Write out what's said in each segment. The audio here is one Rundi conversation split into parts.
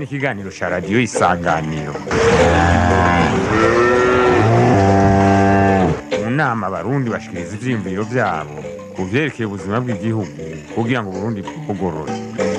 ikiganiro cya radiyo isanganiro mu nama abarundi bashikiriza ivyiyumviro vyabo ku vyerekeye ubuzima bw'igihugu kugira ngo uburundi bwugorore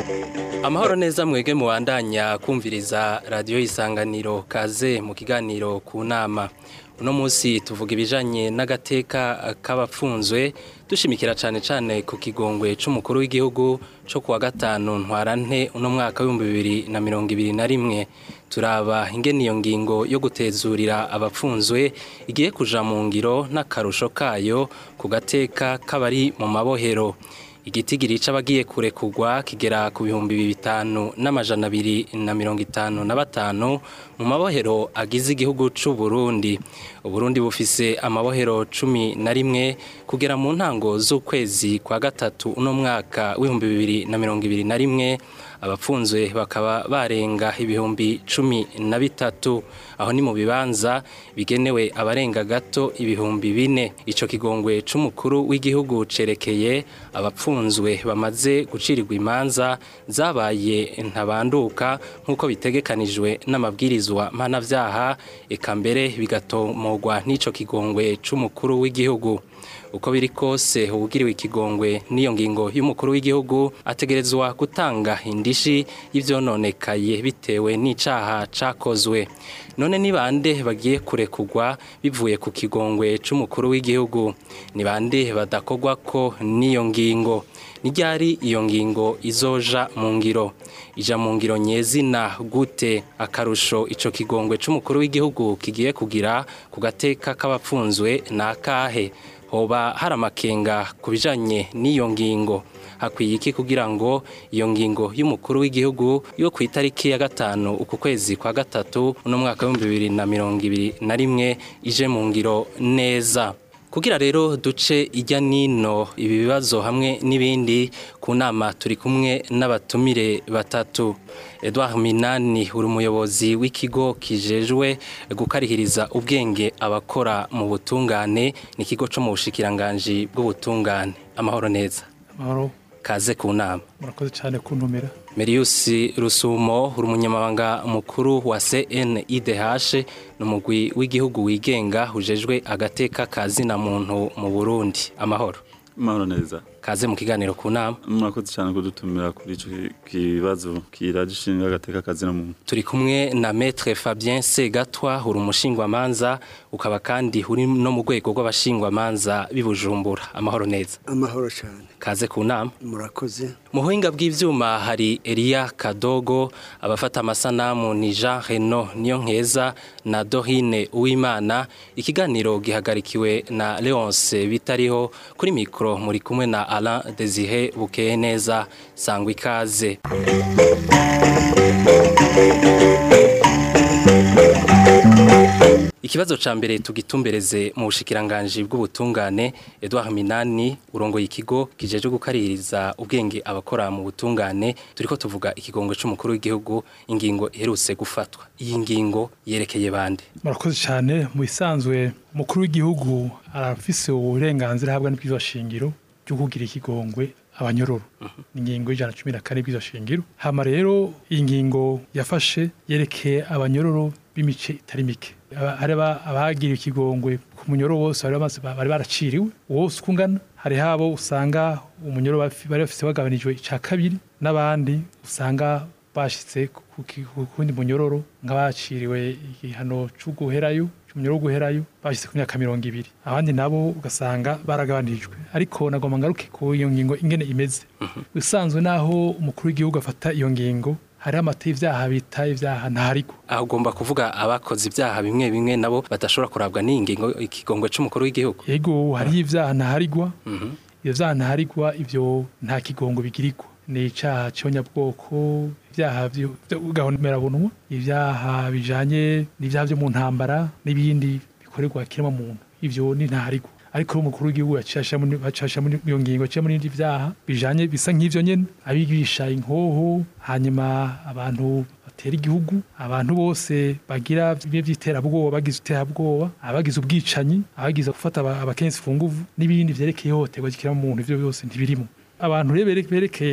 amahoro neza mwege muwandanya kumviriza radiyo isanganiro kaze mu kiganiro ku nama uno munsi tuvuga ibijanye n'agateka k'abapfunzwe dushimikira cane cane ku kigongwe c'umukuru w'igihugu co kuwa gatanu ntwarante uno mwaka w'ibihumbi bibiri na mirongo ibiri na rimwe turaba ingene iyo ngingo yo gutezurira abapfunzwe igiye kuja mu ngiro n'akarusho kayo ku gateka k'abari mu mabohero igitigiri c'abagiye kurekurwa kigera ku bihumbi bitanu n'amajana abiri na mirongo itanu na batanu mu mabohero agize igihugu c'u Burundi Uburundi bufise amabohero cumi na rimwe kugera mu ntango z'ukwezi kwa gatatu uno mwaka w'ibihumbi bibiri na mirongo ibiri na rimwe abapfunzwe bakaba barenga ibihumbi cumi na bitatu aho ni mu bibanza bigenewe abarenga gato ibihumbi bine ico kigongwe c'umukuru w'igihugu cerekeye abapfunzwe bamaze gucirirwa imanza zabaye ntabanduka nk'uko bitegekanijwe n'amabwirizwa mpanavyaha eka mbere bigatomogwa n'ico kigongwe c'umukuru w'igihugu uko biri kose ubugiriwe ikigongwe n'iyo ngingo y'umukuru w'igihugu ategerezwa gutanga indishi y'ivyononekaye bitewe n'icaha cakozwe none ni bande bagiye kurekurwa bivuye ku kigongwe c'umukuru w'igihugu ni bande badakogwa ko n'iyo ngingo ni ryari iyo ngingo izoja mu ngiro ija mu ngiro nyezina gute akarusho ico kigongwe c'umukuru w'igihugu kigiye kugira ku gateka k'abapfunzwe nakahe hoba hari amakenga ku bijanye n'iyo ngingo hakwiye iki kugira ngo iyo ngingo y'umukuru w'igihugu yo ku itariki ya gatanu uku kwezi kwa gatatu uno mwaka w'ibihumbi bibiri na mirongo ibiri na rimwe ije mu ngiro neza kugira rero duce ijya nino ibi bibazo hamwe n'ibindi ku nama turi kumwe n'abatumire batatu Edouard Minani uri umuyobozi w'ikigo kijejwe gukarihiriza ubwenge abakora mu butungane ni ikigo cyo mu bushikiranganji bw'ubutungane amahoro neza amahoro kaze ku nama murakoze cyane kuntumira Merius Rusumo uri umunyamabanga mukuru wa CNIDH ni umugwi w'igihugu wigenga ujejwe agateka kazina muntu mu Burundi amahoro amahoro neza kaze mu kiganiro ku nama murakoze cyane kudutumira kuri icyo kibazo kiragishinga agateka kazina muntu turi kumwe na Maître Fabien Segatwa uri umushingwamanza ukaba kandi uri no mu rwego rw'abashingwamanza bibujumbura amahoro neza amahoro cyane kaze ku nama murakoze mu buhinga bw'ivyuma hari Elia Kadogo abafata amasanamu ni Jean Reno niyo nkeza na Dorine Uwimana ikiganiro gihagarikiwe na Leonce bitariho kuri mikro muri kumwe na Alain Desire Bukeye neza sangwa ikaze Ikibazo ca mbere tugitumbereze mu bushikiranganje bw'ubutungane Edouard Minani urongoye ikigo kijeje gukaririza ubwenge abakora mu butungane turiko tuvuga ikigongo c'umukuru w'igihugu ingingo iherutse gufatwa iyi ngingo yerekeye bande murakoze cyane mu bisanzwe umukuru w'igihugu arafise uburenganzira ahabwa n'ibwirizwa shingiro byo kugira ikigongwe abanyororo ni ingingo y'ijana na cumi na kane bw'izo shingiro hama rero iyi ngingo yafashe yerekeye abanyororo b'imice itari mike hari abagiriwe ikigongwe ku munyoro wose bari baraciriwe wose uko ungana hari habo usanga umunyoro bari bafite bagabanijwe icya kabiri n'abandi usanga bashyitse ku kundi munyororo nk'abaciriwe igihano cy'uguherayo cy'umunyoro w'uguherayo bashyitse ku myaka mirongo ibiri abandi nabo ugasanga baragabanijwe ariko nagomba ngaruke ku iyo ngingo ingene imeze usanzwe naho umukuru w'igihugu afata iyo ngingo hariho amata y'ivyaha bita ivyaha ntaharigwa aho ugomba kuvuga abakoze ibyaha bimwe bimwe nabo badashobora kurabwa n'iyi ngingo ikigongwe c'umukuru w'igihugu yego hariho ivyaha ntaharigwa ivyo vyaha ntaharigwa ivyo nta kigongo bigirirwa ni icaha c'abanyabwoko ibyaha bw'agahomerabunwa ibyaha bijanye n'ibyaha vyo mu ntambara n'ibindi bikorerwa kirema muntu ivyo ni ntaharigwa ariko umukuru w'igihugu yacasha muri iyo ngingo cyo muri ibindi byaha bijanye bisa nk'ivyo nyene abigisha inkoho hanyuma abantu batera igihugu abantu bose bagira bimwe by'iterabwoba bagize iterabwoba abagize ubwicanyi abagize gufata abakensi ku nguvu n'ibindi vyerekeye ihohoterwa ry'ikiremwamuntu ivyo byose ntibirimo abantu rero berekeye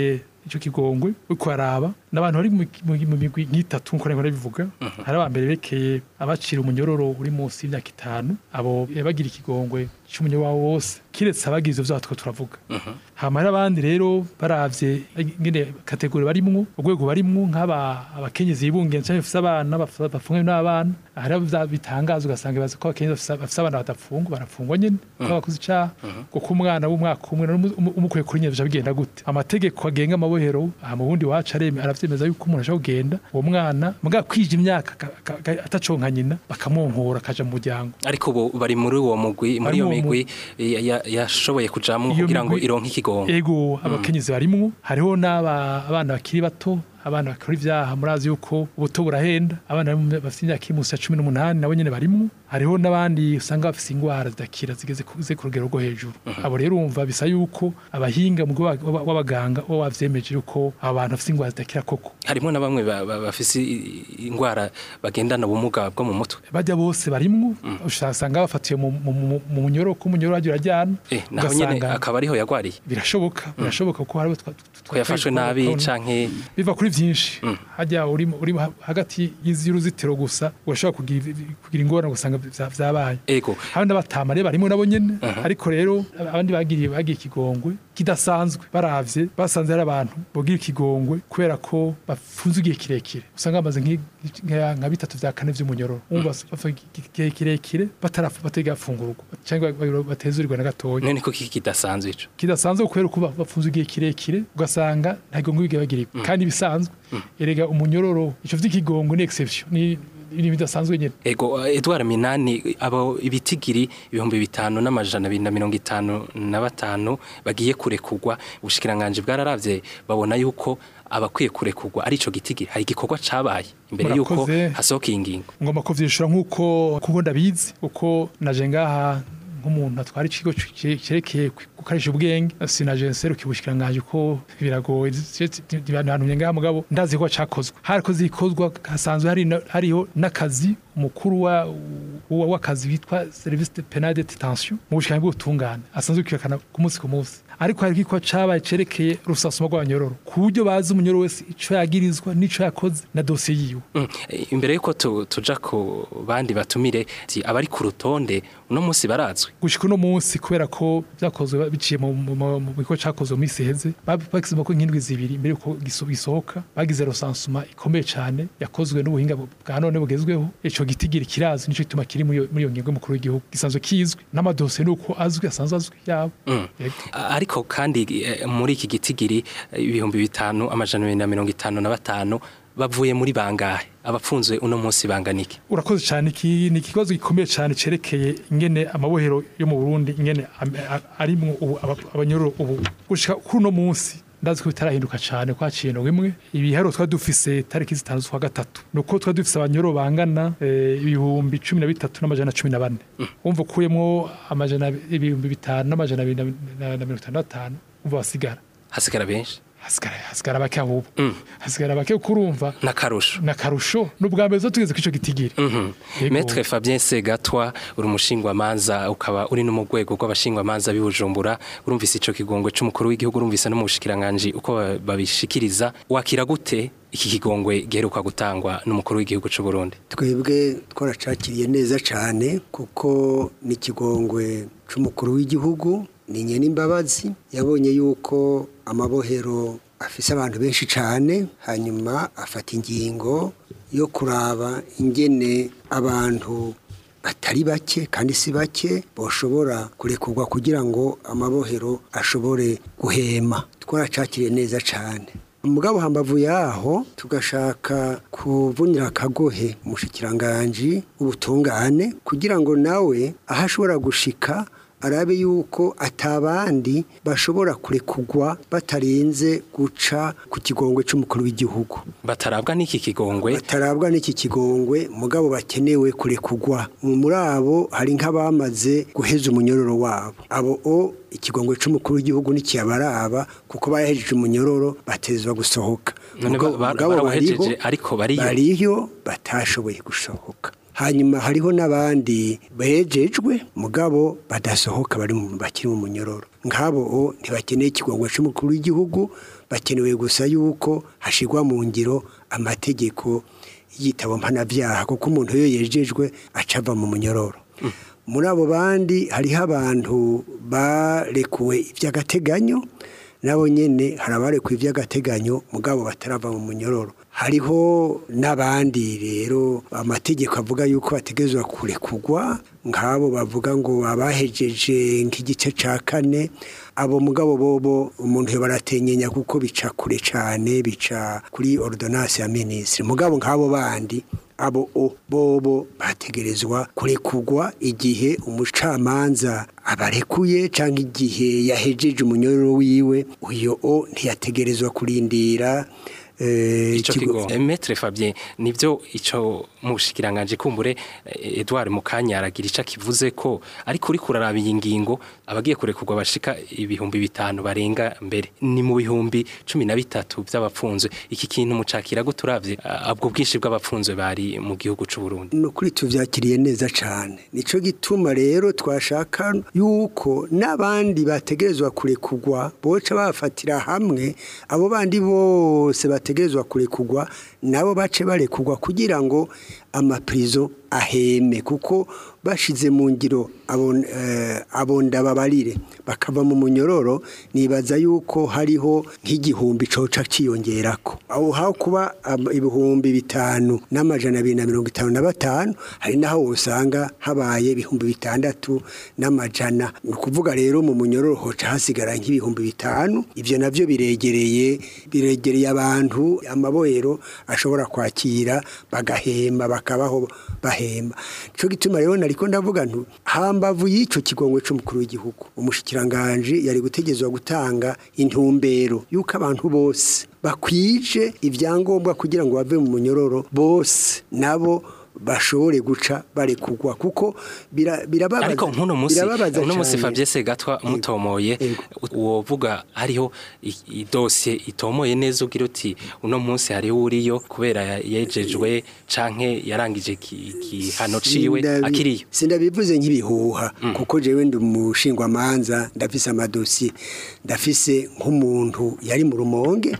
ico kigongwe uriko araba n'abantu bari mu- mu- mu migwi nk'itatu nkuko nari bivuga hari abambere berekeye abacira umunyororo uri munsi y'imyaka itanu abo bagira ikigongwe c'umunyororo wabo wose kiretse abagize ivyo twa turavuga hama hari abandi rero baravye ngene kategori barimwo urwego barimwo nk'aba abakenyezi bibungiye canke bafise abana baf- bafungwe n'abana hari abo vya- bitangaza ugasanga bazi ko abakenyezi bafise- bafise abana badafungwa barafungwa nyene ko bakoze icaha kuko umwana w'umwaka umwe n'umu- umu- umukuye kuri nyene bica bigenda gute amategeko agenga amabohero aha mu bundi wacu areme aravyemeza yuko umuntu ashobora kugenda uwo mwana muga kwija imyaka aka- aka- aka- ataconka nyina bakamwonkora akaja mu muryango ariko ubu bari muri uwo mugwi muri Bari iyo mu- migwi ya- ya- yashoboye kujamwo Iyo kugira ngo migwi- ironke ikigongo ego abakenyezi barimwo hariho n'aba abana bakiri bato abana bakora ivyaha murazi yuko ubuto burahenda abana bari mu- bafite imyaka iri munsi ya cumi n'umunani nabo nyene barimwo hariho n'abandi usanga bafise ingwara zidakira zigeze ku zigeze ku rugero rwo hejuru abo rero urumva bisa yuko abahinga mu rwego w'aba- w'abaganga bo bavyemeje yuko abo bantu bafise ingwara zidakira koko harimo na bamwe ba- ba- bafise i- indwara bagendana ubumuga bwo mu mutwe bajya bose barimwo usanga bafatiwe mu- mu- mu mu munyoro ko umunyoro wagira urajyana eh naho nyene ugasanga akaba ariho yagwariye birashoboka birashoboka kuko hariho twa- twa- ko yafashwe nabi canke biva kuri byinshi hajya uri uri ha- hagati y'uruzitiro gusa urashobora kugira kugira ingorane ugasanga vya- vyabaye ego hari n'abatama rero barimo nabo nyene ariko rero abandi bagiriye bagiye ikigongwe kidasanzwe baravye basanze hari abantu bogira ikigongwe kubera ko bafunze igihe kirekire usanga bamaze nk'i- nka nka bitatu vya kane vy'umunyororo umva bafa igihe kirekire batarafu bategafungurwa cyangwa batezurirwa na gatoya none ko kiki kidasanzwe ico kidasanzwe kubera ko ba- bafunze igihe kirekire ugasanga nta gihongo bigera bagirirwa kandi bisanzwe erega umunyororo ico vy'ikigongwe ni exception ni ibintu bidasanzwe nyene ego eh, Edouard Minani abo ibitigiri ibihumbi bitanu n'amajana abiri na mirongo itanu na batanu bagiye kurekurwa ubushikiranganje bwararavye babona yuko abakwiye kurekurwa ari ico gitigiri hari igikorwa cabaye imbere yuko Murakoze. hasohoka iyi ngingo ngomba kuvyishura nk'uko kuko ndabizi uko naje ngaha nk'umuntu atwara ikigo c- cerekeye gukarisha ubwenge sinaje nserukiye ubushikiranganje ko biragoye bantumye ngaha mugabo ndazi ko cakozwe hariko zikozwa hasanzwe hari na- hariho n'akazi umukuru wa wa- w'akazi witwa service de penal de detention mu bushikiranganje bw'ubutungane asanzwe kwirukana ku munsi ku munsi ariko hari igikorwa cabaye cerekeye rusasuma rw'abanyororo ku buryo bazi umunyororo wese ico yagirizwa n'ico yakoze na dosiye yiwe Mm, eh, imbere yuko tu- tuja ku bandi batumire ti abari ku rutonde uno munsi barazwi gushika uno munsi kubera ko vyakozwe biciye mu mu- mu- mu bikorwa cakozwe mu minsi iheze bagize ko nk'indwi zibiri mbere yuko giso- gisohoka bagize rosansuma ikomeye cane yakozwe n'ubuhinga bu- bwa none bugezweho ico gitigiri kirazwi nico gituma kiri muri iyo- muri iyo ngingo y'umukuru w'igihugu gisanzwe kizwi n'amadosiye nuko azwi asanzwe azwi yabo Mm. Yego. A- ariko kandi eh, muri iki gitigiri eh, ibihumbi bitanu amajana abiri na mirongo itanu na batanu bavuye muri bangahe abapfunzwe uno munsi banganike urakoze cyane iki ni ikibazo gikomeye cyane cerekeye ingene amabohero yo mu Burundi ingene am- a- arimwo ubu aba- abanyororo ubu gushika kuri uno munsi ndazi ko bitarahinduka cyane kwa kintu imwe ibiharo twari dufise tariki zitanu z'ukwa gatatu nuko twari dufise abanyororo bangana eh, ibihumbi cumi na bitatu n'amajana cumi na bane umva ukuyemwo amajana ibihumbi bitanu n'amajana abiri na- na na mirongo itanu na batanu umva basigara hasigara benshi hasigara hasigara bake ahubwo Mm. hasigara bake kuko urumva n'akarusho nakarusho n'ubwa mbere zo tugeze kwico gitigiri Yego. Maître Fabien Segatwa uri umushingwamanza ukaba uri no mu rwego rw'abashingwamanza b'i Bujumbura urumvise ico kigongwe c'umukuru w'igihugu urumvise no mu bushikiranganje uko ba- babishikiriza wakira gute iki kigongwe giheruka gutangwa n'umukuru w'igihugu c'u Burundi twebwe twaracakiriye neza cyane kuko ni ikigongwe cy'umukuru w'igihugu ni nyen'imbabazi yabonye yuko amabohero afise abantu benshi cyane hanyuma afata ingingo yo kuraba ingene abantu batari bake kandi si bake boshobora kurekurwa kugira ngo amabohero ashobore guhema twaracakiriye neza cyane mugabo hambavu yaho tugashaka kuvunira akagohe umushikiranganji ubutungane kugira ngo nawe aho ashobora gushika arabe yuko atabandi bashobora kurekugwa batarinze guca ku kigongwe c'umukuru w'igihugu batarabwa n'iki kigongwe batarabwa n'iki kigongwe mugabo bakenewe kurekugwa muri abo hari nk'abamaze guheza umunyororo wabo abo o ikigongwe c'umukuru w'igihugu ntikiyabaraba kuko barahejeje umunyororo batezwa gusohoka None Mugabo- ba- ba- mugabo barawuhejeje, bariho- ariko bariyo. bariyo batashoboye gusohoka hanyuma hariho n'abandi bejejwe mugabo badasohoka bari mu bakiri mu munyororo nk'abo o ntibakeneye ikigongo cy'umukuru w'igihugu bakenewe gusa yuko hashigwa mu ngiro amategeko y'igitabo mpanabyaha kuko umuntu iyo yejejwe aca ava mu munyororo muri abo bandi hariho abantu barekuwe iby'agateganyo nabo nyene hari abarekuwe iby'agateganyo mugabo batarava mu munyororo hariho n'abandi rero amategeko avuga yuko bategerezwa kurekugwa nk'abo bavuga ngo abahejeje nk'igice ca kane abo mugabo bobo umuntu baratenyenya kuko bica kure cane bica kuri ordonnance ya ministre mugabo nk'abo bandi abo o bobo bategerezwa kurekugwa igihe umucamanza abarekuye cyangwa igihe yahejeje umunyororo wiwe uyo o ntiyategerezwa kurindira eh, ico ikigo- kigo Maître Fabien nivyo ico mushikiranganje kumbure eh, Edouard Mukanya aragira ica kivuze ko ariko uri kuraraba iyi ngingo abagiye kurekurwa bashika ibihumbi bitanu barenga mbere ni mu bihumbi cumi na bitatu by'abapfunzwe iki kintu mucakira guturavye abwo bwinshi bw'abapfunzwe bari mu gihugu c'u Burundi ni ukuri tubyakiriye neza cyane nicyo gituma rero twashaka yuko n'abandi bategerezwa kurekugwa boca bafatira hamwe abo bandi bose bategerezwa kurekugwa nabo bace barekugwa kugira ngo amapirizo aheme kuko bashize mu ngiro abo eh, abo ndababarire bakava mu munyororo nibaza yuko hariho nk'igihumbi coca ciyongerako aho haho kuba am- ibihumbi bitanu n'amajana abiri na mirongo itanu na batanu hari naho usanga habaye ibihumbi bitandatu n'amajana ni ukuvuga rero mu munyororo hoca hasigara nk'ibihumbi bitanu ivyo navyo biregereye biregereye abantu amabohero ashobora kwakira bagahemba bakabaho bahemba nico gituma rero nariko ndavuga ntu hambavu y'ico kigongwe c'umukuru w'igihugu umushikiranganje yari gutegezwa gutanga intumbero yuko abantu bose bakwije ivyangombwa kugira ngo bave mu munyororo bose nabo bashobore guca barekugwa kuko bira- birababaza ariko nk'uno munsi birababaza uno munsi cane. Fabien Segatwa mutomoye wovuga hariho i- idosiye itomoye neza ugira uti uno munsi hariho uriyo kubera yejejwe canke yarangije ki- igihano ciwe Sindabi- akiriyo sindabivuze nk'ibihuha kuko jewe ndi umushingwamanza ndafise amadosiye ndafise nk'umuntu yari mu rumonge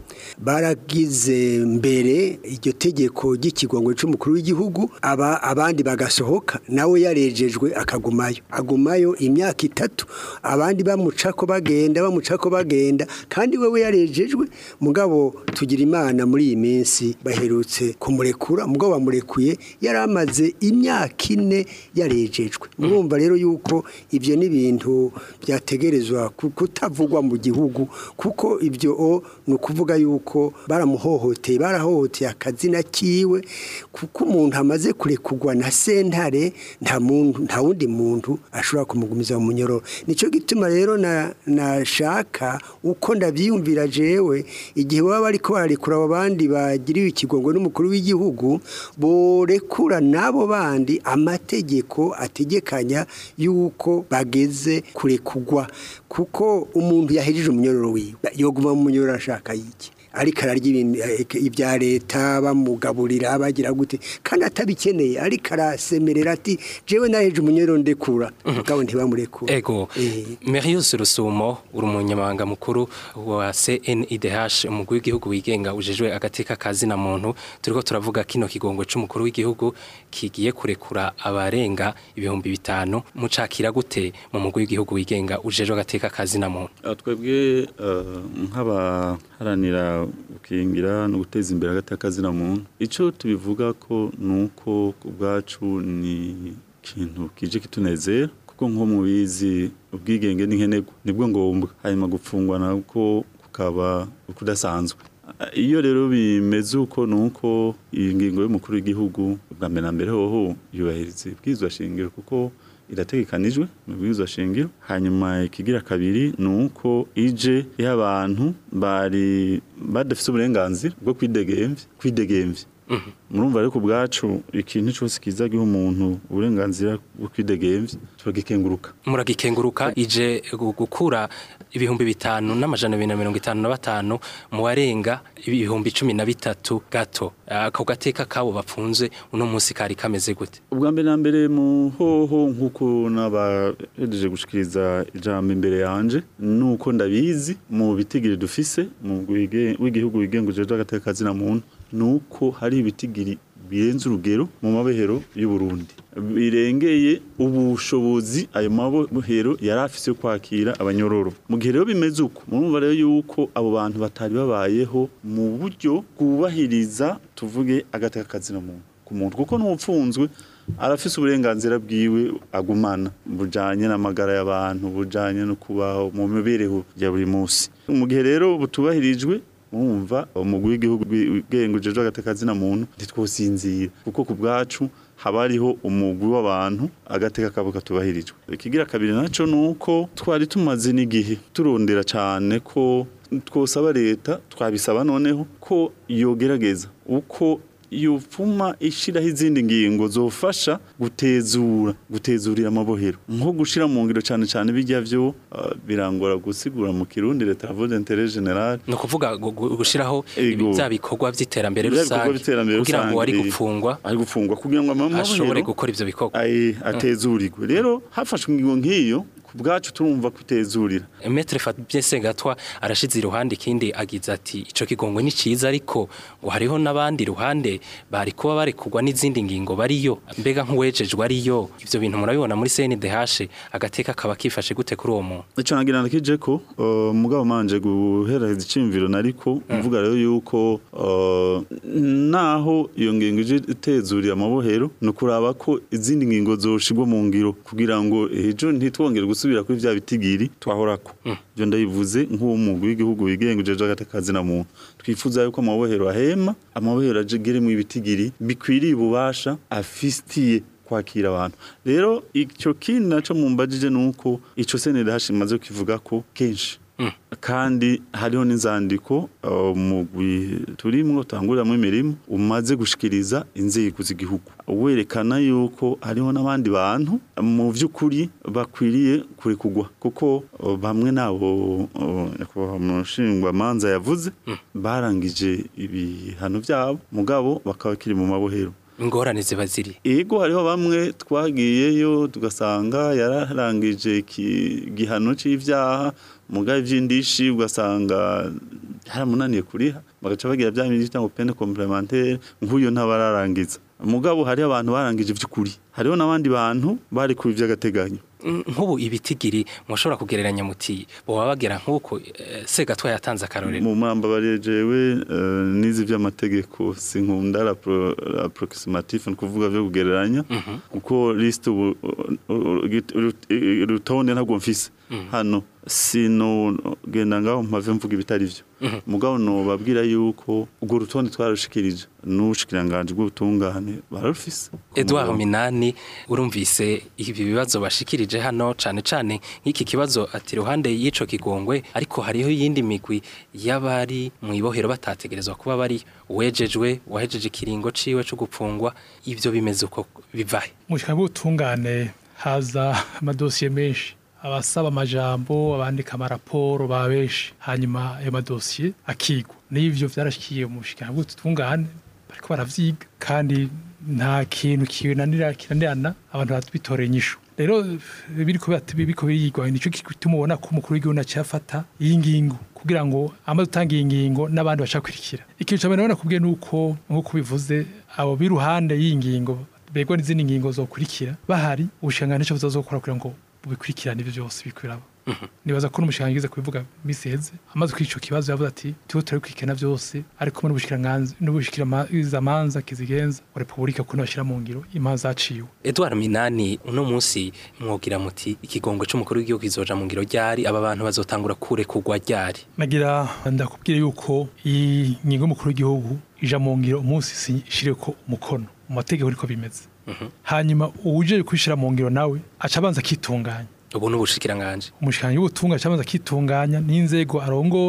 baragize mbere iryo tegeko ry'ikigongwe c'umukuru w'igihugu aba abandi bagasohoka nawe yarejejwe akagumayo agumayo imyaka itatu abandi bamucako bagenda bamucako bagenda kandi wewe yarejejwe mugabo tugira imana muri iyi minsi baherutse kumurekura mugabo bamurekuye yari amaze imyaka ine yarejejwe murumva rero yuko ibyo ni ibintu byategerezwa ku- kutavugwa mu gihugu kuko ibyo o ni ukuvuga yuko baramuhohoteye barahohoteye akazina kiwe kuko umuntu amaze kurekugwa na sentare nta muntu nta wundi muntu ashobora kumugumiza mu munyororo nicyo gituma rero na nashaka uko ndabyiyumvira jewe igihe baba bariko bararekura abo bandi bagiriwe ikigongo n'umukuru w'igihugu borekura n'abo bandi amategeko ategekanya yuko bageze kurekugwa kuko umuntu yahejeje umunyororo wiwe yoguma mu munyororo ashaka yiki ariko ararya ibintu eh, ibya leta bamugaburira bagira gute kandi atabikeneye ariko arasemerera ati jewe naheje umunyororo ndekura mugabo ntibamurekura ego Eh. Merius Rusumo uri umunyamabanga mukuru wa CNIDH umugwi w'igihugu wigenga ujejwe agateka kazi na muntu turiko turavuga kino kigongo c'umukuru w'igihugu kigiye kurekura abarenga ibihumbi bitanu mucakira gute mu mugwi w'igihugu wigenga ujejwe agateka kazi na muntu Ah, twebwe eh, nk'abaharanira gukingira no guteza imbere hagati y'akazina muntu icyo tubivuga ko ni uko ku bwacu ni ikintu kije kitunezera kuko nko mubizi ubwigenge n'inkenegwa nibwo ngombwa hanyuma gupfungwa nabwo kukaba ukudasanzwe Ah, iyo rero bimeze uko ni uko iyi ngingo y'umukuru w'igihugu bwa mbere na mbere hoho yubahiriza ibwirizwa shingiro kuko irategekanijwe mu bwirizwa shingiro hanyuma ikigira kabiri ni uko ije y'abantu bari badafite uburenganzira bwo kwidegemvya kwidegemvya murumva ariko ubwacu ikintu cyose kiza giha umuntu uburenganzira bwo kwidegemvya turagikenguruka muragikenguruka ije gu- gukura ibihumbi bitanu n'amajana abiri na mirongo itanu na batanu mu barenga ibihumbi cumi na bitatu gato ako gateka kabo bapfunze uno munsi kari kameze gute ubwa mbere na mbere mu hoho nk'uko n'abahejeje gushikiriza ijambo imbere yanje nuko ndabizi mu bitigiri dufise mu wige- w'igihugu wigenguje agateka kazina muntu nuko hari ibitigiri birenze urugero mu mabehero y'u Burundi birengeye ubushobozi ayo mabohero yari afise yo kwakira abanyororo mu gihe rero bimeze uko murumva rero yuko abo bantu batari babayeho mu buryo bwubahiriza tuvuge agateka kazina muntu ku muntu kuko n'umupfunzwe arafise uburenganzira bwiwe agumana bujanye n'amagara y'abantu bujanye no kubaho mu mibereho ya buri munsi mu gihe rero butubahirijwe mwumva umugwi w'igihugu wigenguje agateka muntu ntitwosinzira kuko ku bwacu haba hariho umugwi w'abantu agateka kabo katubahirijwe ikigira kabiri naco nuko twari tumaze n'igihe turondera cane ko twosaba leta twabisaba noneho ko yogerageza uko yopfuma ishiraho izindi ngingo zofasha gutezura gutezurira amabohero nko gushira mu ngiro cyane cyane bijya byo uh, birangora gusigura mu kirundi leta yavuze intérêt général ni ukuvuga gu- gu- gushiraho Ego. bya bikorwa by'iterambere Bya bikorwa rusange by'iterambere kugira ngo rusange, wari eh, gupfungwa ari gufungwa kugira ngo amabohero ashobore gukora ivyo bikorwa ay atezurirwe rero hafashwe ingingo nk'iyo ku bwacu turumva kwitezurira Maître Fabien Segatwa arashize iruhande ikindi agize ati ico kigongwe ni ciza ariko ngo hariho n'abandi ruhande bari kuba bari kugwa n'izindi ngingo bariyo mbega nk'uwejejwe ariyo ivyo bintu murabibona muri CNDH agateka kaba kifashe gute kuri uwo muntu Ico nagira nakije ko uh, mugabo manje guhereza icimviro nariko mvuga rero yuko uh, naho iyo ngingo ije itezuriye amabohero no kuraba ko izindi ngingo zoshigwa mu ngiro kugira ngo ejo ntitwongere gusubira kuri vya bitigiri twahorako byo ndabivuze nk'uwo mugwi w'igihugu wigenga ujeje agatakazi na muntu twifuza yuko amabohero ahema amabohero ageremo ibitigiri bikwiriye ububasha afitiye kwakira abantu rero icyo kindi naco mumbajije nuko ico senede hashimaze kivuga ko kenshi kandi hariho n'inzandiko uh, mugwi turimwo tanguriramo imirimo umaze gushikiriza inzego z'igihugu werekana yuko hariho n'abandi bantu mu vy'ukuri bakwiriye kurekugwa kuko uh, bamwe nabo uh, nyakubahwa mushingwamanza yavuze barangije ibihano vyabo mugabo bakaba bakiri mu mabohero ingorane ziba ziri Ego hariho bamwe twagiyeyo tugasanga yararangije iki- igihano c'ivyaha mugabe vy'indishi ugasanga haramunaniye kuriha bagaca bagira bya bindi bita ngo peine complémentaire nk'uyo ntabararangiza mugabo hariho abantu barangije vy'ukuri hariho n'abandi bantu bari ku vy'agateganyo Mm, nk'ubu ibitigiri mushobora kugereranya muti boba bagera nk'uko eh, Segatwa yatanze akarorero mu mwamba barejewe uh, nizi vy'amategeko sinkunda la, pro, la approximatif ni kuvuga vyo kugereranya kuko liste ubu urutonde ntabwo mfise hano sino genda ngaho mpave mvuga ibitari vyo mugabo no babwira yuko urwo rutonde twarushikirije n'ubushikiranganje bw'ubutungane bararufise Edouard Minani urumvise ibi bibazo bashikirije hano cane cane nk'iki kibazo ati ruhande y'ico kigongwe ariko hariho yindi migwi y'abari mu ibohero batategerezwa kuba bari uwejejwe wahejeje ikiringo ciwe co gupfungwa ivyo bimeze uko bivahe mu bushaka bw'ubutungane haza amadosiye menshi abasaba amajambo abandika amaraporo ba benshi hanyuma ayo madosiye akigwa n'ivyo vyarashikiye mu bushaka bw'ubutungane bariko baravyiga kandi nta kintu kinanira kinanirana abantu bitoreye inyishu rero biriko birat- biriko birigwa nico gituma ubona ko umukuru w'igihugu acafata iyi ngingo kugira ngo amaze gutanga iyi ngingo n'abandi bacakurikira ikintu ca mbere nabona kubwiye nuko nk'uko bivuze abo b'iruhande y'iyi ngingo begwa n'izindi ngingo zokurikira bahari ubushingano nico buzazokora kugira ngo bubikurikirane ibyo byose bikwiraba nibaza ko n'umushinga yigize kubivuga misi heze amaze kuri ico kibazo yavuze ati tuwe turabikurikirana byose ariko muri n'ubushikiranganzi n'ubushikiramanza kizigenza wa repubulika kuno bashyira mu ngiro imanza zaciwe Edouard Minani uno munsi mwogira muti ikigongwe c'umukuru w'igihugu kizoja mu ngiro ryari aba bantu bazotangura kure kugwa ryari nagira ndakubwira yuko iyi ngingo y'umukuru w'igihugu ija mu ngiro umunsi ishireko umukono mu mategeko niko bimeze hanyuma uwuje kwishira mu ngiro nawe aca abanza akitunganya ubu n'ubushikiranganje umushikiranganji w'ubutunga aca abanza akitunganya n'inzego arongoye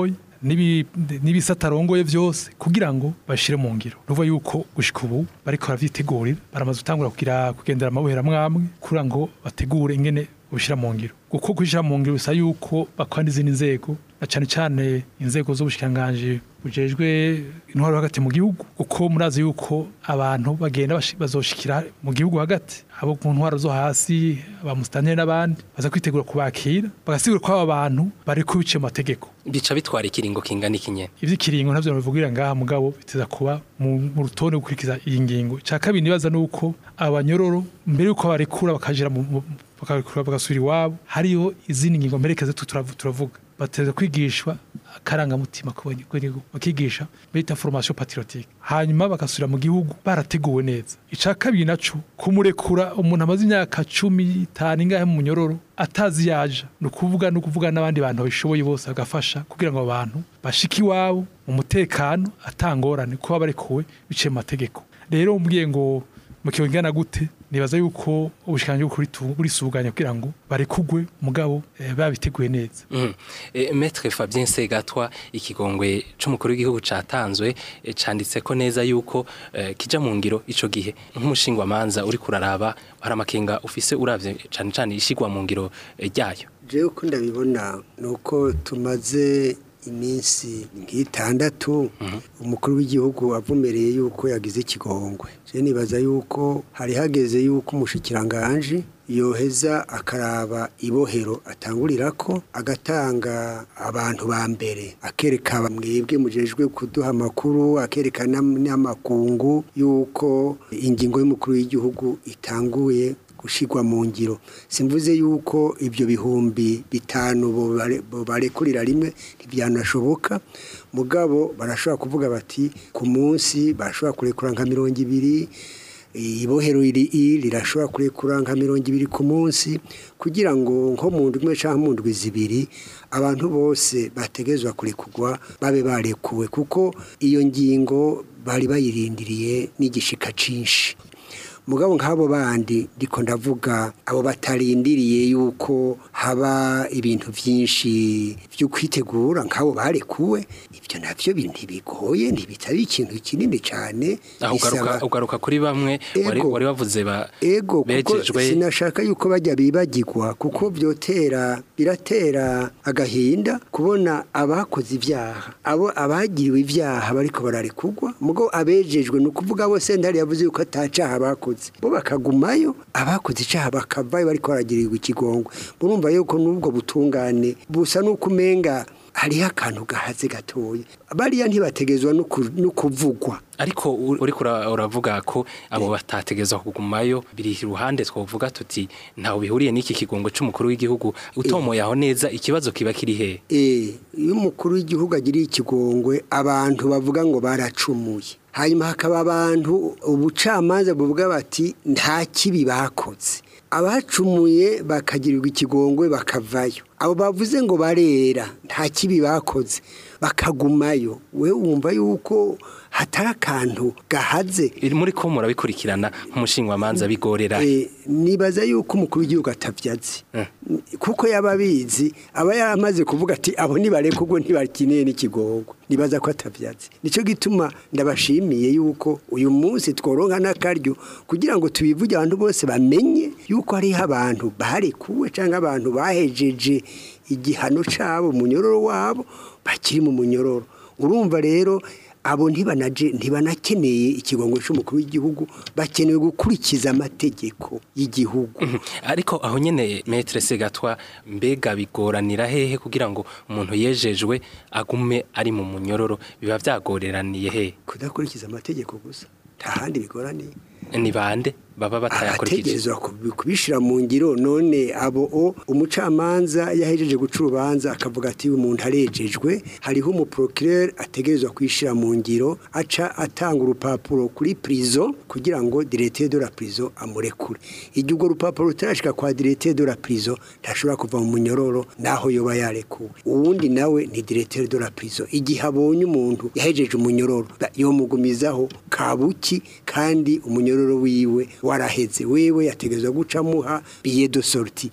n'ibi- n'ibisata arongoye byose kugira ngo bashire mu ngiro nuvuga yuko gushika ubu bariko baravyitegurira baramaze gutangura kugira kugendera amabuhera mwamwe kugira ngo bategure ingene ubishira mu ngiro kuko kushira mu ngiro bisa yuko bakora n'izindi nzego na cane cane inzego z'ubushikanganje bujejwe intwaro hagati mu gihugu kuko murazi yuko abantu bagenda bashi- bazoshikira mu gihugu hagati abo mu ntwaro zo hasi abamusitanteri n'abandi baza kwitegura kubakira bagasigura ko aba bantu bari kubiciye mu mategeko bica bitwara ikiringo kingana ikinyene ivy'ikiringo navyo nabivugira ngaha mugabo biteza kuba mu mu rutonde gukurikiza iyi ngingo ca kabiri nibaza nuko abanyororo mbere yuko barekura bakajira mu mu- bakarekura bagasubira iwabo hariho izindi ngingo mperekeza tu- turavu- turavuga bateza kwigishwa akarangamutima ku banyagihugu bakigisha bita formation patriotique hanyuma bagasubira mu gihugu barateguwe neza ica kabiri naco kumurekura umuntu amaze imyaka cumi itanu ingahe mu munyororo atazi yaja ni ukuvuga ni ukuvuga n'abandi bantu babishoboye bose bagafasha kugira ngo abo bantu bashike iwabo mu mutekano atangorane kuba barekuwe biciye mu mategeko rero umbwiye ngo mu kigo ngana gute nibaza yuko ubushikanje bukuri burisuganya kugira ngo barekugwe mugabo eh, babiteguye neza Mhm. Eh, Maître Fabien Segatwa ikigongwe c'umukuru w'igihugu catanzwe eh, canditse ko neza yuko eh, kija mu ngiro ico gihe nk'umushingwa manza uri kuraraba hari amakenga ufise uravye cane cane ishigwa mu ngiro eh, ryayo jewe uko ndabibona ni uko tumaze iminsi nk'itandatu umukuru w'igihugu avumereye yuko yagize ikigongwe je nibaza yuko hari hageze yuko umushikiranganje yoheza akaraba ibohero atangurirako agatanga abantu ba mbere akereka mwebwe mujejwe kuduha amakuru akereka n'am- n'amakungu yuko ingingo y'umukuru w'igihugu itanguye gushigwa mu ngiro simvuze yuko ibyo bihumbi bitanu bobare- bobarekurira rimwe ntibyanashoboka mugabo barashobora kuvuga bati ku munsi barashobora kurekura nka mirongo ibiri ibohero iri i rirashobora kurekura nka mirongo ibiri ku munsi kugira ngo nko mu ndwi imwe cyangwa mu ndwi zibiri abantu bose bategezwa kurekurwa babe barekuwe kuko iyo ngingo bari bayirindiriye n'igishika cinshi mugabo nk'abo bandi ndiko ndavuga abo batarindiriye yuko haba ibintu byinshi byo kwitegura nk'abo barekuwe ibyo navyo bi- ntibigoye ntibitari ikintu kinini cyane aho ugaruka bisaba- ugaruka kuri bamwe wari Ego. wari wavuze ba ego kuko bejejwe sinashaka yuko bajya bibagirwa kuko byotera biratera agahinda kubona abakoze ibyaha abo abagiriwe ibyaha bariko bararekugwa mugo abejejwe ni ukuvuga bo sentare yavuze yuko atacaha bakoze bo bakagumayo abakoze icaha bakavayo bariko baragirirwa ikigongwe murumva yuko n'ubwo butungane busa n'uko umenga hariho akantu gahaze gatoya bariya ntibategezwa no ku- no kuvugwa ariko uri uriko ura- uravuga ko abo batategezwa kugumayo biri iruhande twovuga tuti ntawe bihuriye n'iki kigongo c'umukuru w'igihugu utomoye aho neza ikibazo kiba kiri hehe Eh, iyo umukuru w'igihugu agiriye ikigongwe abantu bavuga ngo baracumuye hanyuma hakaba abantu ubucamanza buvuga bati nta kibi bakoze abacumuye bakagirirwa ikigongwe bakavayo abo bavuze ngo barera nta kibi bakoze bakagumayo we wumva yuko hatari akantu gahaze Iri muri ko murabikurikirana nk'umushingwamanza bigorera Eh, nibaza yuko umukuru w'igihugu atavyazi Eh. kuko yaba abizi aba yaramaze kuvuga ati abo nibareka ubwo ntibakeneye n'ikigongo nibaza ko atavyazi nico gituma ndabashimiye yuko uyu munsi tworonka n'akaryo kugira ngo tubivuge abantu bose bamenye yuko hariho abantu barekuwe cyangwa abantu bahejeje igihano cabo munyororo wabo bakiri mu munyororo urumva rero abo ntibanaje ntibanakeneye ikigongo cy'umukuru w'igihugu bakenewe gukurikiza amategeko y'igihugu Mhm. ariko aho nyene metre segatwa mbega bigoranira hehe kugira ngo umuntu yejejwe agume ari mu munyororo biba vyagoreraniye hehe kudakurikiza amategeko gusa nta handi bigoraniye ni bande baba batayakurikije ategerezwa kubi- kubishira mu ngiro none abo o umucamanza yahejeje guca urubanza akavuga ati uyu muntu arejejwe hariho umuprocureur ategerezwa kwishira mu ngiro aca atanga urupapuro kuri prison kugira ngo directeur de la prison amurekure igihe urwo rupapuro rutarashika kwa directeur de la prison ntashobora kuva mu munyororo naho yoba yarekuwe uwundi nawe ni directeur de la prison igihe abonye umuntu yahejeje umunyororo ba- yomugumizaho kabuki kandi umunyororo wiwe waraheze wewe yategezwa gucamuha billet de sortie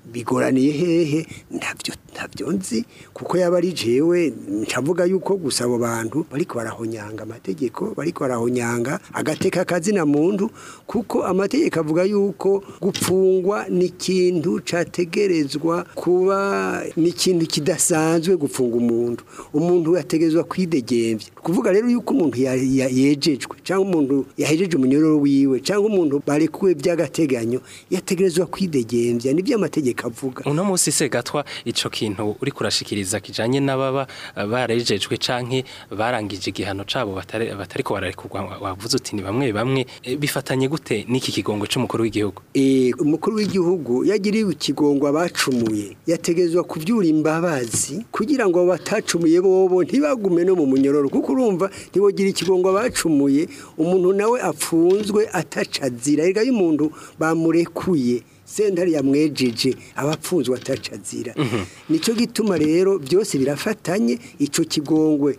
bigoraniye hehe ntabyo ntabyo nzi kuko yaba ari jewe ncavuga yuko gusa abo bantu bariko barahonyanga amategeko bariko barahonyanga agateka kazina muntu kuko amategeko avuga yuko gupfungwa ni ikintu categerezwa kuba ni ikintu kidasanzwe gupfunga umuntu umuntu yategerezwa kwidegembya kuvuga rero yuko umuntu ya- ya- yejejwe cyangwa umuntu yahejeje umunyororo wiwe cyangwa umuntu barekuwe by'agateganyo yategerezwa kwidegembya nibyo amategeko avuga uno munsi se gatwa ico kintu uri kurashikiriza kijanye n'ababa eh, barejejwe canke barangije igihano cabo batari batariko bararekurwa wavuze uti ni bamwe bamwe eh, bifatanye gute n'iki kigongo c'umukuru w'igihugu Eh, umukuru w'igihugu yagiriwe ikigongo abacumuye yategezwa kuvyura imbabazi kugira ngo abo batacumuye bobo ntibagume no mu munyororo kuko urumva ntibogira ikigongo abacumuye umuntu nawe apfunzwe atacazira erega iyo umuntu bamurekuye sentare yamwejeje abapfunzwe atacazira nico gituma rero byose birafatanye ico kigongwe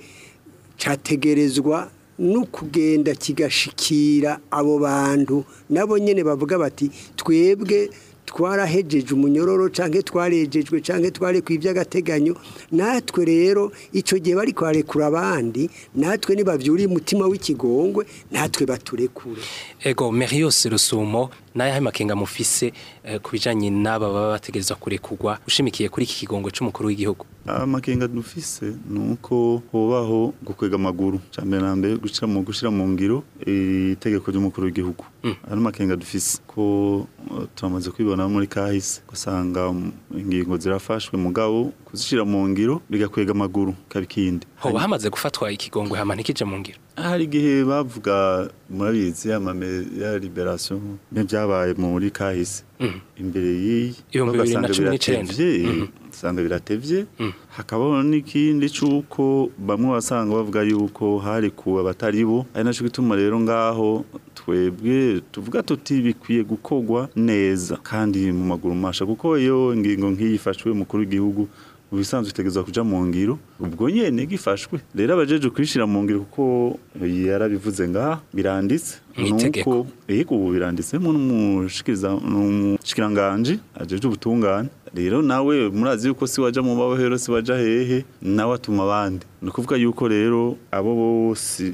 categerezwa no kugenda kigashikira abo bantu nabo nyene bavuga bati twebwe twarahejeje umunyororo canke twarejejwe canke twarekuye iby'agateganyo natwe rero ico gihe bari kwarekura abandi natwe nibavyuriye umutima w'ikigongwe natwe baturekure ego Merios Rusumo nayahe makenga mufise eh, kubijanye n'aba baba bategerezwa kurekurwa ushimikiye kuri iki kigongo c'umukuru w'igihugu amakenga dufise ni uko hobaho gukwega amaguru cyambere na mbere gushira mu gushira mu ngiro itegeko ry'umukuru w'igihugu ari amakenga dufise ko uh, turamaze kwibona muri kahise gusanga um, ingingo zirafashwe mugabo kuzishira mu ngiro bigakwega amaguru kabikindi hoba hamaze gufatwa ikigongwe hama ntikije mu ngiro hari igihe bavuga murabizi amame ya liberation n'ibyabaye muri kahise Mhm. imbere y'iyi Ibihumbi bibiri na ugasanga cumi n'icenda. biratevye, Mhm. usanga biratevye hakabaho n'ikindi c'uko bamwe basanga bavuga yuko hari kuwe abatari bo ari naco gituma rero ngaho twebwe tuvuga tuti bikwiye gukorwa neza kandi mu maguru masha kuko iyo ingingo nk'iyi ifashwe umukuru w'igihugu mu bisanzwe itegerezwa kuja mu ngiro ubwo nyene gifashwe rero abajeje kwishira mu ngiro kuko yarabivuze ngaha biranditse Mw'itegeko. nuko yego ubu biranditsemo n'umushikiriza n'umushikiranganje ajeje ubutungane rero nawe murazi yuko si waja mu mabohero si waja hehe nawe atuma abandi ni ukuvuga yuko rero abo bose